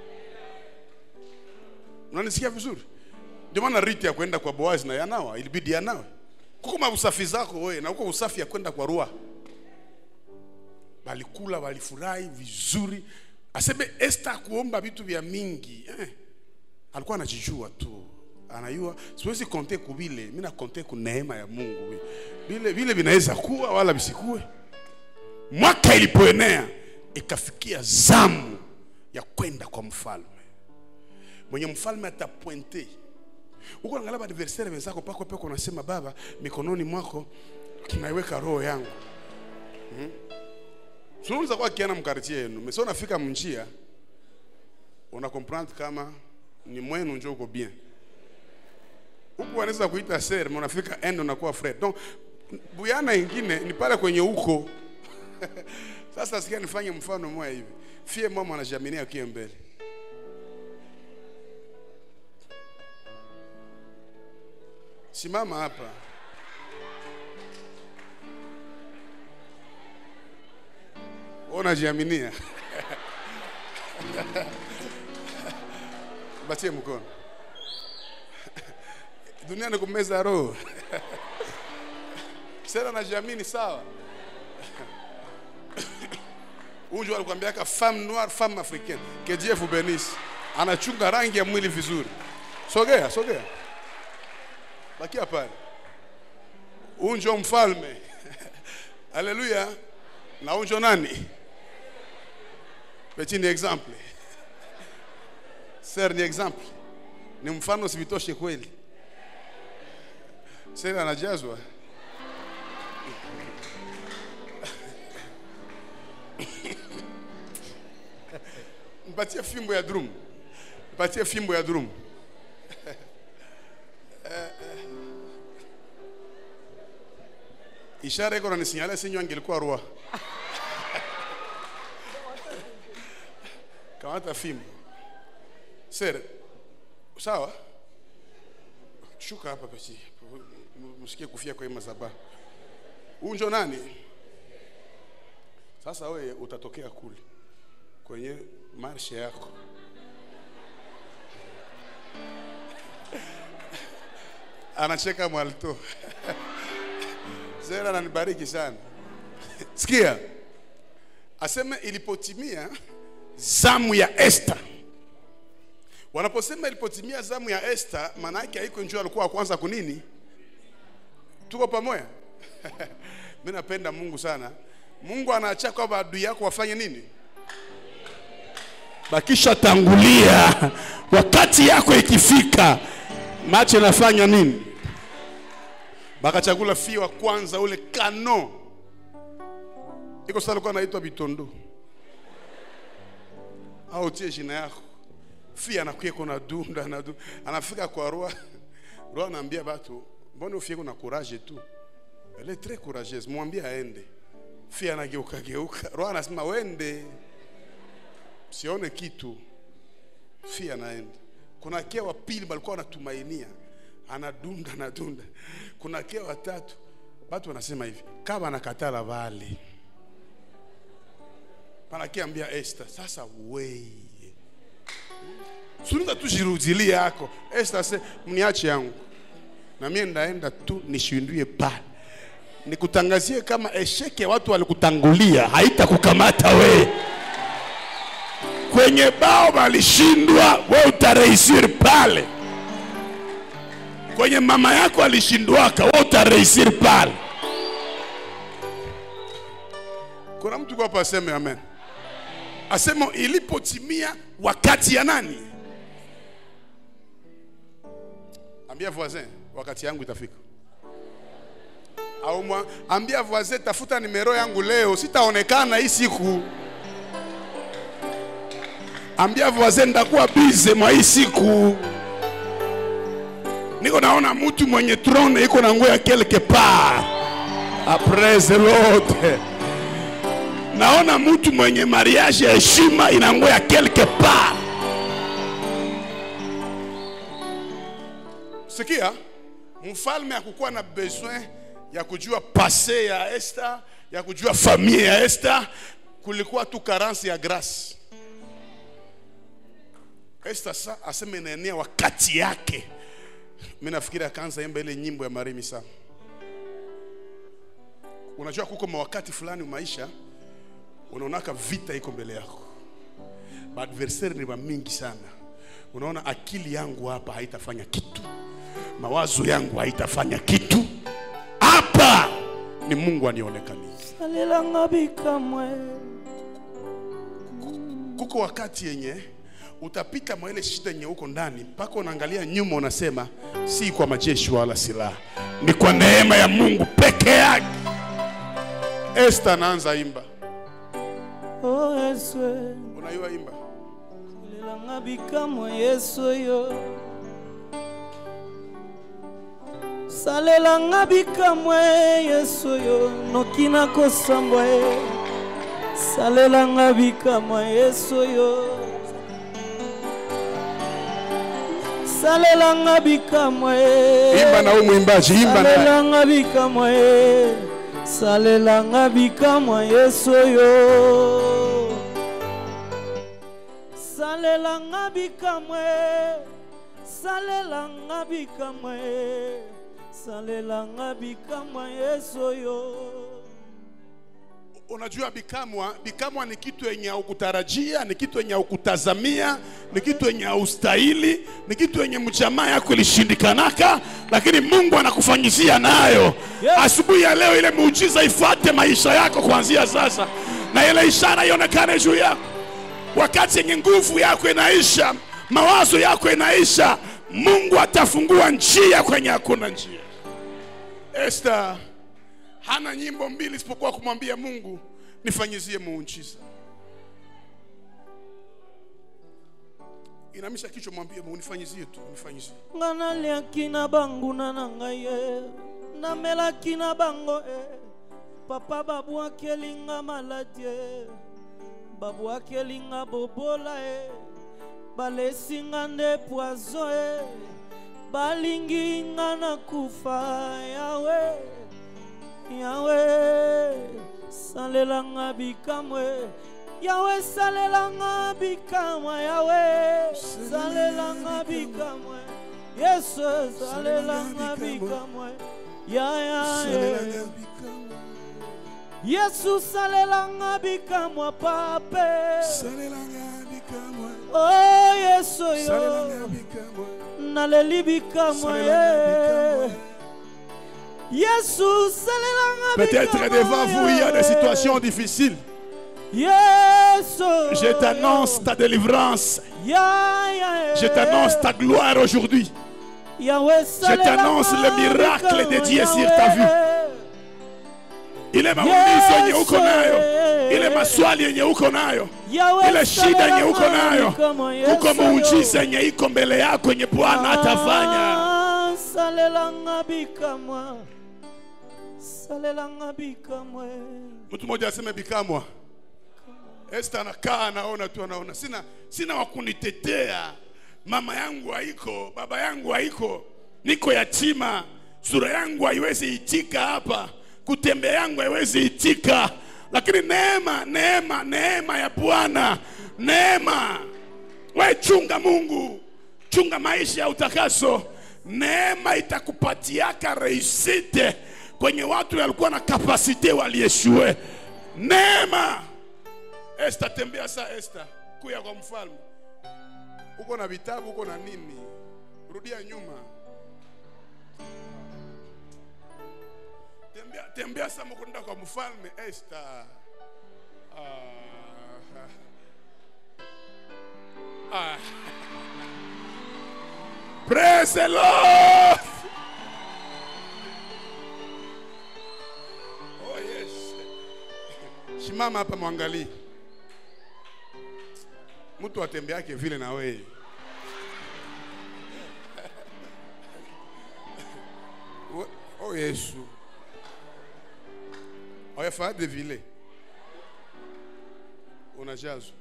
unanisikia vizuri ndio maana riti ya kwenda kwa boazi na yanawa ilibidi yanawe kuko mausafi zako wewe na uko usafi ya kwenda kwa rua walikula walifurahi vizuri aseme Esther kuomba vitu vya mingi eh. alikuwa anajijua tu anajua siwezi konte kubile mimi na konte ku neema ya Mungu vile vile vinaweza kuwa wala visikue mwaka ilipoenea ikafikia zamu ya kwenda kwa mfalme mwenye mfalme atapointe huko angalia adversaire wenzako pako peko unasema baba mikononi mwako naiweka roho yangu hmm? sunaweza kwa kiana mkartie yenu mesa unafika mnjia una comprendre kama ni mwenu njo uko bien huku wanaweza kuita ser mais unafika end unakuwa frère donc buyana ingine ni pale kwenye uko sasa sikia nifanye mfano mmoja hivi fie mama anajaminia akie mbele simama hapa Wewe unajiaminia batie mkono dunia ni kumeza roho sera najiamini sawa unju alikwambiaka femme noire femme africaine que Dieu vous bénisse anachunga rangi ya mwili vizuri sogea sogea bakia pale unjo mfalme haleluya na unjo nani petit ni exemple ser ni exemple ni mfano sivitoshe kweli ser anajazwa mpatie fimbo ya drum mpatie fimbo ya drum ishara iko nanisinyale sinyo angelikuwa rua kamata fimbo sere sawa shuka hapa basi msikie kufia kwa hii madhabahu huu njo nani sasa wewe utatokea kule kwenye marshe yako anacheka mwalto zera ananibariki sana sikia aseme ilipotimia zamu ya Esther. Wanaposema ilipotimia zamu ya Esther, maana yake haiko njoo alikuwa wa kwanza kunini. Tuko pamoja? Mimi napenda Mungu sana. Mungu anaacha kwamba adui yako wafanye nini? Bakisha tangulia, wakati yako ikifika, macho nafanya nini? Bakachagula fii wa kwanza ule kano iko sasa alikuwa anaitwa Bitondo au tie jina yako fi anakuya kuna dunda na dunda anafika kwa roa roa anaambia batu mbona ufie kuna courage tu elle est très courageuse mwambie aende fi anageuka geuka roa anasema wende sione kitu fi anaenda kuna kia wa pili walikuwa wanatumainia anadunda anadunda kuna kia watatu watu wanasema hivi kama anakatala vale panakiambia Esther, sasa weye suliza tu jirudilie yako Esther se mniache yangu na mie ndaenda tu nishindwie pale nikutangazie kama esheke ya watu walikutangulia haitakukamata we kwenye bao walishindwa we utarehisir pale kwenye mama yako alishindwaka we utarehisir pale kuna mtu kwa hapa aseme amen asema ilipotimia wakati ya nani ambia voisin wakati yangu itafika au mwa, ambia voisin tafuta nimero yangu leo sitaonekana hii siku ambia voisin ndakuwa bize mwa hii siku niko naona mtu mwenye trone iko na nguo ya quelque part après l'autre naona mtu mwenye mariage ya heshima inangoya quelque part. Sikia, mfalme hakukuwa na besoin ya kujua pase ya Esther, ya kujua familia ya Esther, kulikuwa tu carence ya grace. Esther sa aseme inaenea wakati yake. Mimi nafikiri akaanza imba ile nyimbo ya Marimi sana. Unajua kuko mawakati fulani maisha unaonaka vita iko mbele yako, maadversari ni mingi sana. Unaona akili yangu hapa haitafanya kitu, mawazo yangu haitafanya kitu. Hapa ni Mungu anionekanie. salelanga bikamwe Kuko wakati yenye utapita mwa ile shida yenye uko ndani, mpaka unaangalia nyuma, unasema si kwa majeshi wala silaha, ni kwa neema ya Mungu peke yake. Esther anaanza imba, o yesu unaiwa imba salelanga bikamwe yesu yo salelanga bikamwe yesu yo noki na kosambwa ye salelanga bikamwe yesu yo salelanga bikamwe imba na huyu mwimbaji, imba naye. salelanga bikamwa ye salelanga bikamwa yesu oyo salelanga bikamwa ye salelanga bikamwa ye salelanga bikamwa yesu oyo Unajua bikamwa, bikamwa ni kitu yenye haukutarajia, ni kitu yenye haukutazamia, ni kitu yenye haustahili, ni kitu yenye mjamaa yako ilishindikanaka, lakini Mungu anakufanyizia nayo. Yes. Asubuhi ya leo ile muujiza ifuate maisha yako kuanzia sasa, na ile ishara ionekane juu yako. Wakati yenye nguvu yako inaisha, mawazo yako inaisha, Mungu atafungua njia kwenye hakuna njia. Esther hana nyimbo mbili isipokuwa kumwambia Mungu nifanyizie muujiza. Inamisha kichwa, mwambie Mungu nifanyizie tu, nifanyizie. nga naliaki na banguna na ngai ye namelaki na bango e papa babwakelinga maladi e babwakelinga bobola e balesinga nde poizo e balingi nga na kufa yawe yawe salelanga bikamwe yawe salelanga bikamwa yawe salelanga bikamwe yesu salelanga bikamwe ya ya ya yesu salelanga bikamwa pape o yesu yo naleli bikamwa ye yesu salelanga Peut-être bikamwa devant vous, il y a des ye. situations difficiles. yesu Je t'annonce ta délivrance. Ya, ya, Je t'annonce ta gloire aujourd'hui. Yahweh, Je t'annonce le miracle de Dieu sur ta vie. ile maumizi yenye uko nayo ile maswali yenye uko nayo ile shida yenye uko nayo kuko muujiza yenye iko mbele yako yenye bwana atafanya salelanga bikamwa salelanga bikamwe mtu mmoja aseme bikamwa esta anakaa anaona tu anaona sina sina wakunitetea mama yangu haiko baba yangu haiko niko yatima sura yangu haiwezi itika hapa kutembea yangu haiwezi itika lakini neema neema neema ya bwana neema we chunga mungu chunga maisha ya utakaso neema itakupatiaka reisite kwenye watu walikuwa na kapasite walieshue neema esta tembea saa esta kuya kwa mfalme uko na vitabu uko na nini rudia nyuma tembea, tembea sa mukunda kwa mfalme esta ah. Ah. Praise the Lord. Oh yes. Simama hapa mwangalie. Mtu atembeake vile na wewe. We- Oh Yesu. Oyafaa de vile. Unajazwa.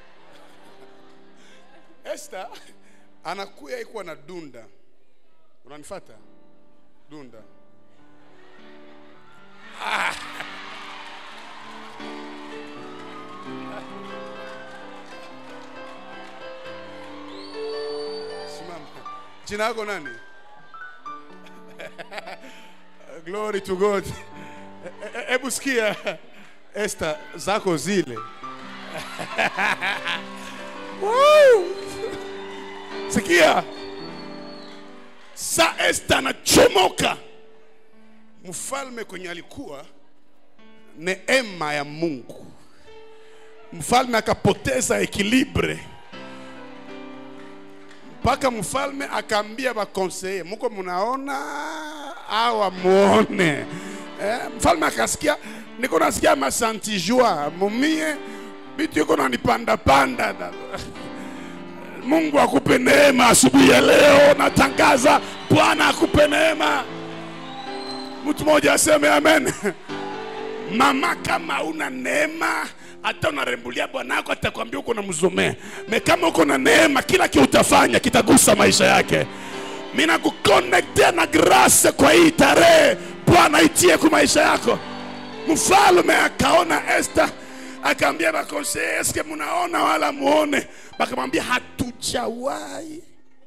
Esther anakuya ikuwa na dunda. Unanifata? Dunda. Ah. Simama. Jina yako nani? Glory to God. E- e- Hebu sikia Esther zako zile. Woo! sikia sa esta anachomoka mfalme kwenye alikuwa neema ya mungu mfalme akapoteza ekilibre mpaka mfalme akaambia bakonseye muko munaona awa muone eh, mfalme akasikia niko nasikia masantijua mumie bitu iko nanipandapanda Mungu akupe neema asubuhi ya leo. Natangaza Bwana akupe neema. Mtu mmoja aseme amen. Mama, kama una neema hata unarembulia bwanako atakwambia uko na mzomea me kama uko na neema kila kitu utafanya kitagusa maisha yake mina kukonektea na grace kwa hii tarehe bwana itie kwa maisha yako mfalme akaona Esther akaambia bakonseye eske munaona wala muone bakamwambia hatujawahi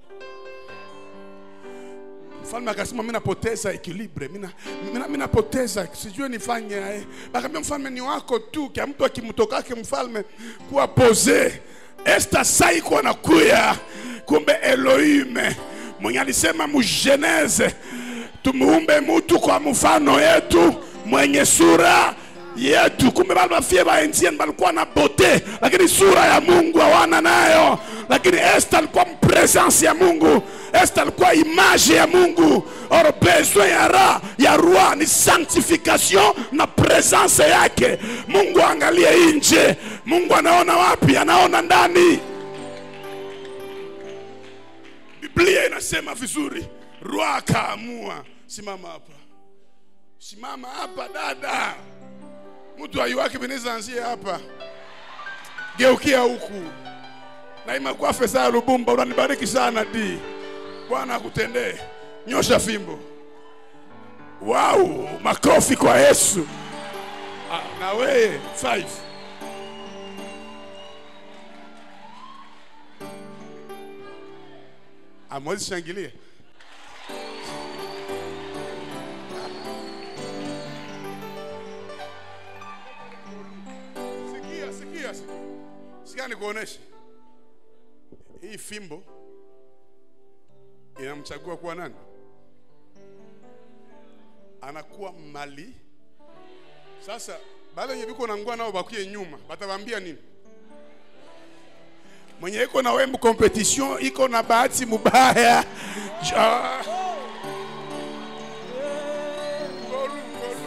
mfalme akasema mi napoteza ekilibre mina, mina, mina napoteza sijue nifanye aye bakaambia mfalme ni wako tu kya mtu akimtokake mfalme kuwa pose esta saiko anakuya kumbe elohime mwenye alisema mugeneze tumuumbe mutu kwa mfano yetu mwenye sura yetu kumbe bale bafie baenzieni balikuwa na bote lakini sura ya mungu hawana nayo lakini esta alikuwa mpresence ya mungu esta alikuwa image ya mungu or besoin ya ra ya roi ni sanctification na presence yake mungu angalie nje mungu anaona wapi anaona ndani biblia inasema vizuri roi akaamua simama hapa simama hapa dada mtu aiwake beneza anzie hapa geukia huku naima kwa fesa ya lubumba unanibariki sana di bwana akutendee nyosha fimbo wau makofi kwa yesu Ah, na weye five amwezi shangilie sikia sikia sikia sikia nikuoneshe hii fimbo inamchagua kuwa nani anakuwa mali sasa bale wenye biko nangua nao bakuye nyuma batawambia nini mwenye iko na wembu competition iko na bahati mubaya Ja- Ngolu, ngolu.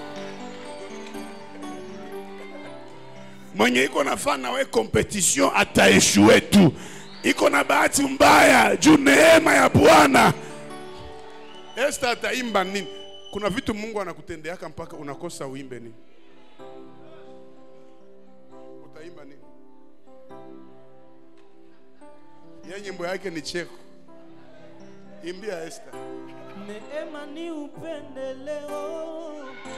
mwenye iko nafaa we competition ataeshue tu iko na bahati mbaya juu neema ya bwana esta ataimba nini kuna vitu mungu anakutendeaka mpaka unakosa uimbe nini utaimba nini ye nyimbo yake ni cheko imbia esta Neema ni upendeleo,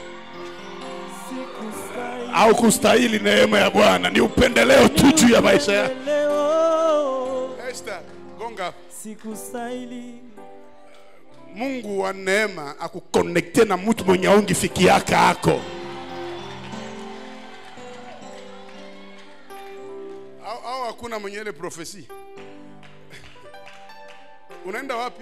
sikustahili au kustahili neema ya bwana ni upendeleo tu juu ya maisha yako upendeleo, esta gonga sikustahili mungu wa neema akukonekte na mtu mwenye aungifikiaka ako au, au hakuna mwenye ile profesi unaenda wapi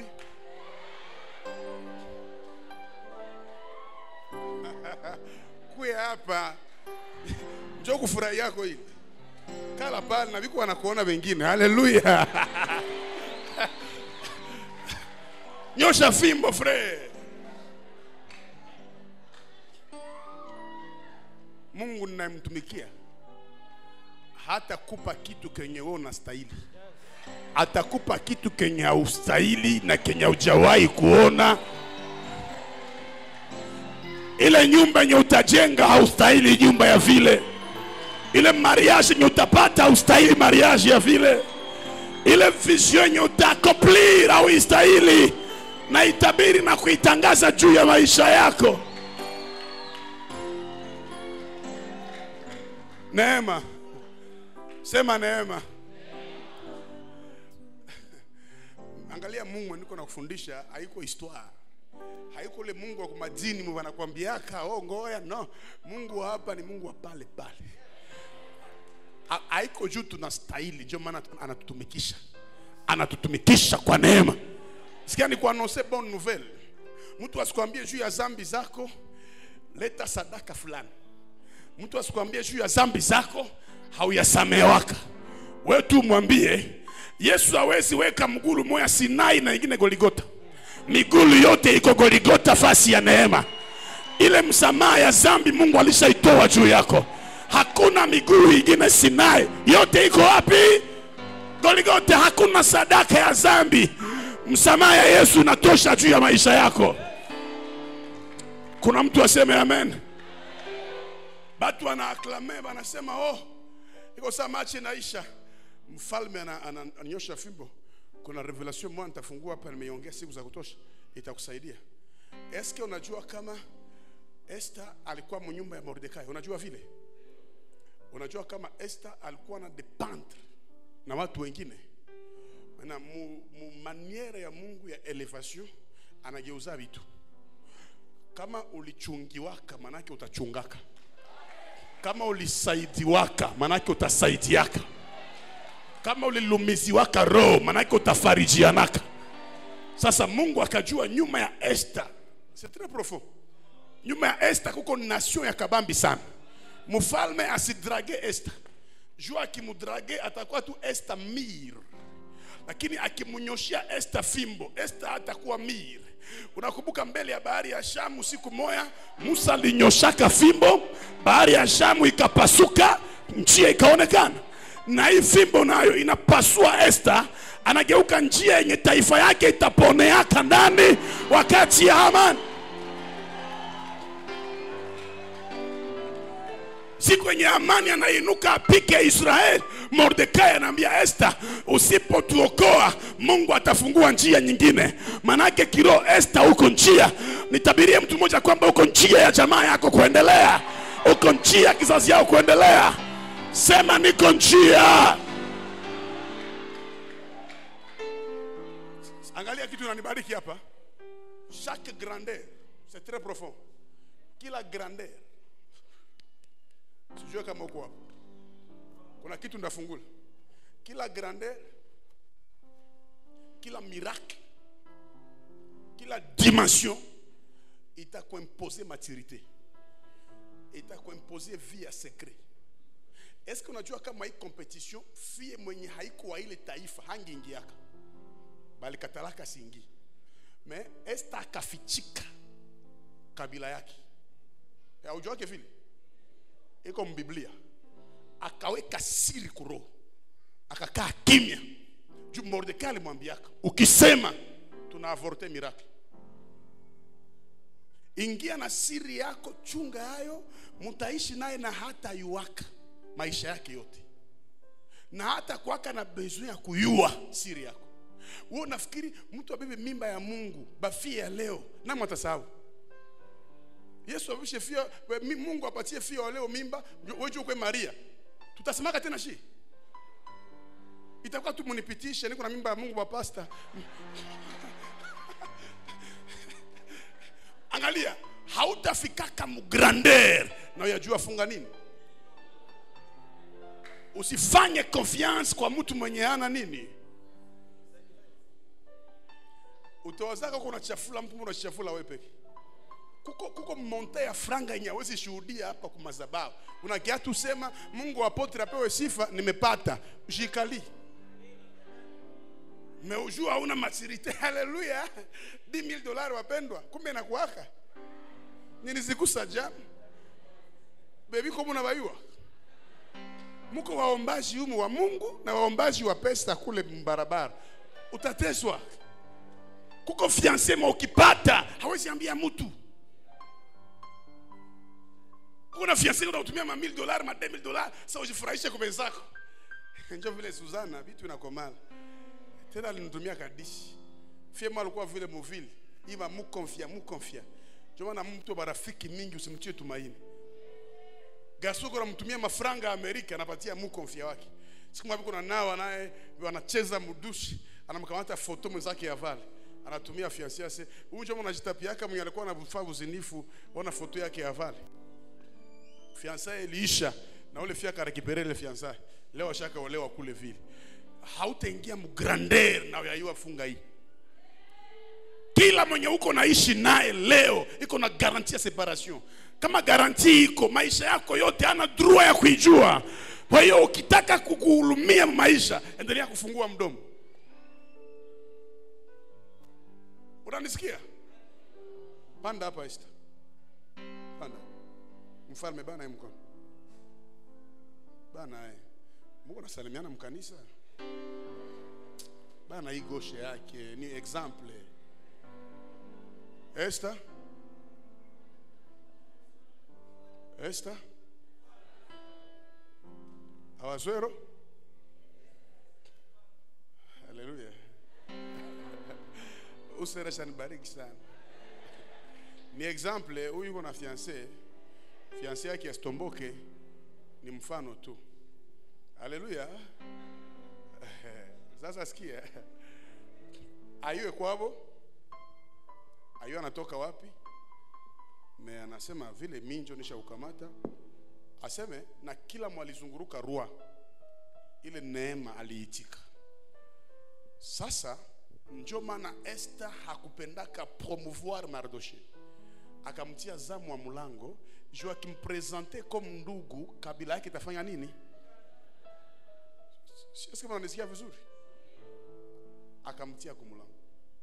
kuya hapa njo kufurahi yako hii kala pale na viko wanakuona wengine haleluya nyosha fimbo fre mungu ninayemtumikia hatakupa kitu kenye wewe unastahili atakupa kitu kenye haustahili na kenye haujawahi kuona ile nyumba yenye utajenga haustahili nyumba ya vile ile mariage yenye utapata haustahili mariage ya vile ile vision yenye utakomplir au istahili na itabiri na kuitangaza juu ya maisha yako neema sema neema angalia mungu niko nakufundisha haiko histoire haiko ule mungu wa kumadini mwe wanakwambiaka oh, ngoya no mungu wa hapa ni mungu wa pale pale Ha- haiko juu tunastahili ndio maana anatutumikisha anatutumikisha kwa neema sikia ni kuanonse bonne nouvelle mtu asikwambie juu ya zambi zako leta sadaka fulani mtu asikwambie juu ya zambi zako hauyasamewaka we tu mwambie yesu hawezi weka mgulu moya sinai na ingine goligota migulu yote iko goligota fasi ya neema ile msamaha ya zambi mungu alishaitoa juu yako hakuna migulu ingine sinai yote iko wapi goligota hakuna sadaka ya zambi msamaha ya yesu inatosha juu ya maisha yako kuna mtu aseme amen batu wanaaklame wanasema oh iko saa machi inaisha mfalme ana- ana- ananyosha fimbo kuna revelation moja nitafungua hapa nimeiongea siku za kutosha itakusaidia eske unajua kama Esther alikuwa mnyumba ya Mordekai unajua vile unajua kama Esther alikuwa na dependre na watu wengine na mu, mu maniere ya Mungu ya elevation anageuza vitu kama ulichungiwaka manake utachungaka kama ulisaidiwaka manake utasaidiaka kama ulilumiziwaka roho manake utafarijianaka sasa mungu akajua nyuma ya Esther c'est très profond nyuma ya Esther kuko nation ya kabambi sana mfalme asidrage Esther juu akimudrage atakuwa tu Esther mir lakini akimnyoshia Esther fimbo Esther atakuwa mir unakumbuka mbele ya bahari ya Shamu siku moya Musa alinyoshaka fimbo bahari ya Shamu ikapasuka njia ikaonekana na hii fimbo nayo inapasua Esther anageuka njia yenye taifa yake itaponeaka ndani wakati ya Hamani siku yenye amani anainuka apike israeli mordekai anaambia esta usipotuokoa mungu atafungua njia nyingine manake kiroho esta huko njia nitabirie mtu mmoja kwamba uko njia ya jamaa yako kuendelea uko njia ya kizazi yao kuendelea sema niko njia angalia kitu inanibariki hapa chaque grandeur c'est très profond kila grandeur sijue kama uko hapo kuna kitu ndafungula kila grandeur kila miracle kila dimension itakuimpose maturité itakuimpose vie ya secret eske unajua kama hii competition fie mwenye haiko wa ile taifa hangiingiaka balikatalaka singi me esta akafichika kabila yake aujuake vile iko mbiblia akaweka siri kuroho akakaa kimya juu mordekai alimwambiaka ukisema tuna avorte miracle ingia na siri yako chunga hayo mutaishi naye na hata yuaka maisha yake yote na hata kwaka na besoin ya kuyua siri yako wewe unafikiri mtu abebe mimba ya mungu bafie ya leo namo atasahau yesu avishe fia we- mi- mungu apatie fia wa leo mimba weju kwe maria tutasemaka tena shi itakuwa tu munipitishe niko na mimba ya mungu bapasta angalia hautafikaka mugrandeur na uyajua funga nini usifanye confiance kwa mtu mwenye ana nini utawazaka uko unachafula mtu unachafula wewe peke kuko, kuko monte ya franga yenye hawezi shuhudia hapa kwa madhabahu unakia tu sema mungu apotre apewe sifa nimepata jikali meujua hauna maturite haleluya 10000 dolari wapendwa kumbe nakuaka nilizigusa jana bebi ko munabaiwa muko waombaji humu wa mungu na waombaji wa pesa kule barabara utateswa kuko fianse ma ukipata hawezi ambia mtu kuna fianse unatumia ma 1000 dollars ma 2000 dollars sasa ujifurahishe kwa wenzako njo vile Suzana vitu inakomala tena alinitumia kadishi fiema alikuwa vile movile ima mu confia mu confia ndio maana mtu barafiki mingi usimtie tumaini Gasuko anamtumia mafranga ya Amerika anapatia mu confia wake siku moja kuna nao naye wanacheza mudushi anamkamata foto mwenzake ya vale anatumia fiancé yake huyu ndio mnajitapiaka mwenye alikuwa anafaa uzinifu wana foto yake ya vale fiançaye iliisha na ule fia karekipere ile fiançaye leo ashaka olewa kule vile hautaingia mgrandeur na uyaiwa funga hii kila mwenye uko naishi naye leo iko na garanti ya separation kama garanti iko maisha yako yote ana droit ya kuijua kwa hiyo ukitaka kukuhulumia maisha endelea kufungua mdomo unanisikia panda hapa Esther panda mfalme bana ye mkono bana ye muko nasalimiana mkanisa bana hii goshe yake ni example Esther Esther awazwero haleluya usera shanibariki sana ni example huyu yuko na fiancé fiancé yake asitomboke ni mfano tu haleluya sasa sikia ayue kwavo ayue anatoka wapi me anasema vile minjo nisha ukamata aseme na kila mwalizunguruka rua ile neema aliitika sasa njo maana Esther hakupendaka promouvoir Mardoche, akamtia zamu wa mlango juu akimpresente comme ndugu, kabila yake itafanya nini? Sio kama unanisikia vizuri? Akamtia kwa mlango.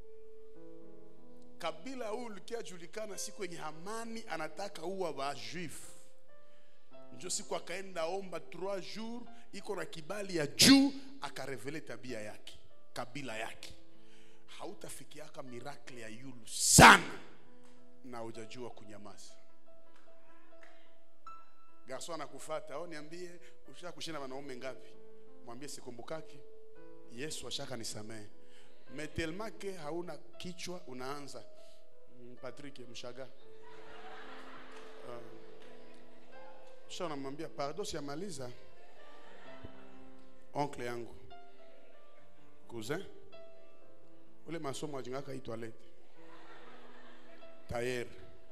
Kabila huyu likia julikana siku yenye Hamani anataka uwa wa juif njo siku akaenda omba 3 jours, iko na kibali ya juu, akarevele tabia yake, kabila yake hautafikiaka miracle ya yulu sana na hujajua kunyamaza garson anakufuata au niambie ushaka kushinda wanaume ngapi mwambie sikumbukaki yesu ashaka nisamehe metelmake hauna kichwa unaanza Mm, patrick mshaga kisha unamwambia pardon siamaliza oncle yangu cousin ule masomo ajingaka hii toilette tayer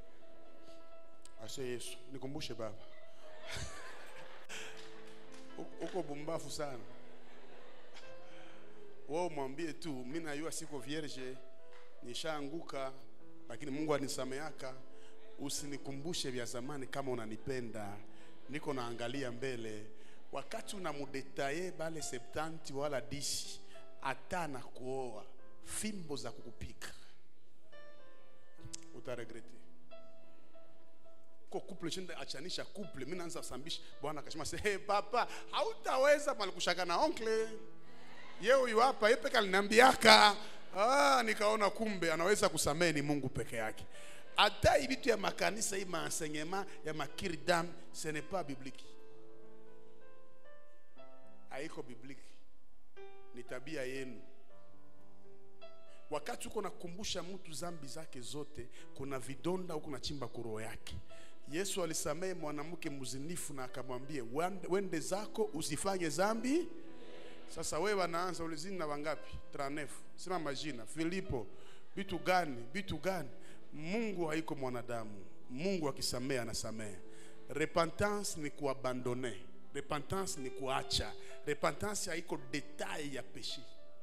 ase yesu nikumbushe baba U- uko bumbafu sana wewe umwambie tu mi najua siko vierge nishaanguka lakini mungu anisameaka usinikumbushe vya zamani kama unanipenda niko naangalia mbele wakati unamudetaye bale septanti wala disi hata na kuoa fimbo za kukupika utaregrete ko couple shinda achanisha couple mimi naanza sambisha bwana akasema se hey, papa hautaweza malikushaka na oncle ye huyu hapa ye peke aliniambiaka ah, nikaona kumbe anaweza kusamehe ni mungu peke yake hata hii vitu ya makanisa hii maenseignement ya makirdam ce n'est pas biblique haiko biblique ni tabia yenu wakati uko nakumbusha mtu zambi zake zote kuna vidonda huko nachimba kuroho yake yesu alisamehe mwanamke mzinifu na akamwambia "Wande- wende zako usifanye zambi sasa wewe wanaanza ulizini na wangapi 39 sina majina filipo vitu gani vitu gani mungu haiko mwanadamu mungu akisamehe anasamehe repentance ni kuabandone repentance ni kuacha repentance haiko detail ya peshi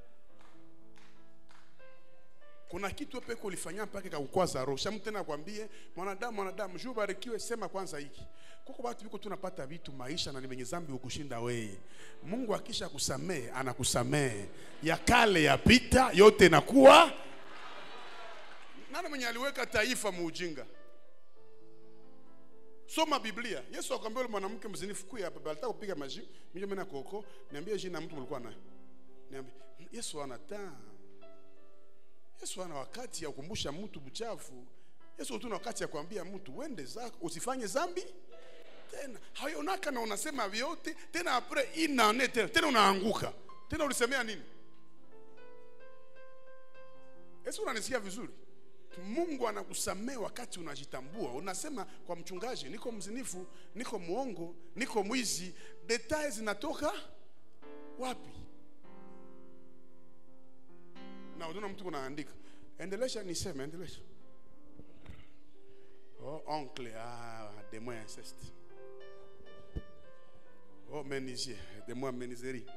kuna kitu peke ulifanya mpaka kakukwaza roho shamu tena akwambie mwanadamu mwanadamu juu ubarikiwe sema kwanza hiki kuko watu viko tunapata vitu maisha na ni wenye zambi ukushinda weye mungu akisha kusamehe anakusamehe ya kale yapita yote inakuwa nani mwenye aliweka taifa muujinga soma biblia yesu akwambia ule mwanamke mzinifu kuya hapa alitaka kupiga maji mijo mena koko niambie jina mtu mlikuwa naye niambie yesu anataa yesu ana wakati ya kukumbusha mtu buchafu yesu tuna wakati ya kuambia mtu wende zako usifanye zambi tena hayonaka na unasema vyote tena apre inane tena tena unaanguka tena ulisemea nini yesu unanisikia vizuri mungu anakusamea wakati unajitambua unasema kwa mchungaji niko mzinifu niko mwongo niko mwizi detail zinatoka wapi na unaona mtu unaandika endelesha niseme endelesha oh oncle ah de moi inceste oh menisier de moi meniserie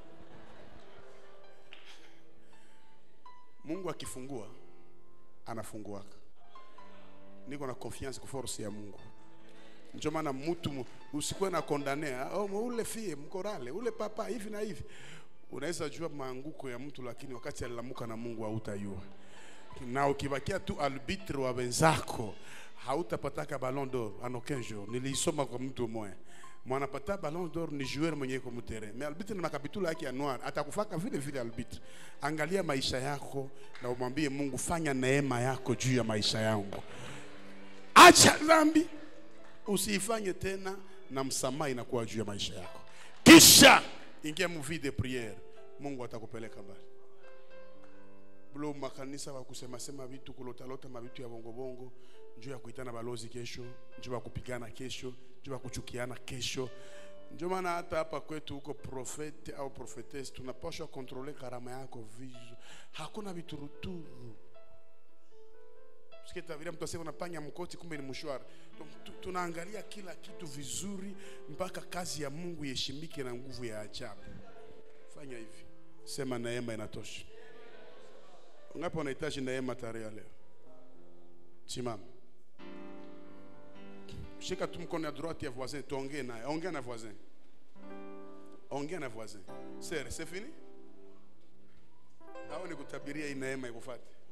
mungu akifungua anafunguaka niko na confiance kwa force ya mungu ndio maana mtu mu- usikuwe na kondane oh, ule fie mkorale ule papa hivi na hivi unaweza jua maanguko ya mtu lakini wakati alilamuka na mungu hautajua na ukibakia tu arbitre wa wenzako hautapataka ballon d'or en aucun jour niliisoma kwa mtu mmoja mwanapata ballon d'or ni joueur mwenye iko mtere mais arbitre na makapitula yake ya noir atakufaka vile vile arbitre angalia maisha yako na umwambie mungu fanya neema yako juu ya maisha yangu acha dhambi usiifanye tena na msamaha inakuwa juu ya maisha yako kisha ingia mvi de priere mungu atakupeleka mbali bulo makanisa wakusemasema vitu kulotalota mavitu ya bongobongo njuu ya kuitana balozi kesho njuu ya kupigana kesho njuu ya kuchukiana kesho ndio maana hata hapa kwetu huko profete au profetesi tunapashwa kontrole karama yako vizu hakuna vituruturu sikitaviria mtu asema unapanya mkoti kumbe ni mshwara Tu- tu- tunaangalia kila kitu vizuri mpaka kazi ya mungu iheshimike na nguvu ya ajabu fanya hivi sema neema inatosha ngapi wanahitaji neema tarehe ya leo simama shika tu mkono ya droite ya voisin tuongee naye ongea na voisin ongea na voisin sere c'est fini au nikutabiria hii neema ikufate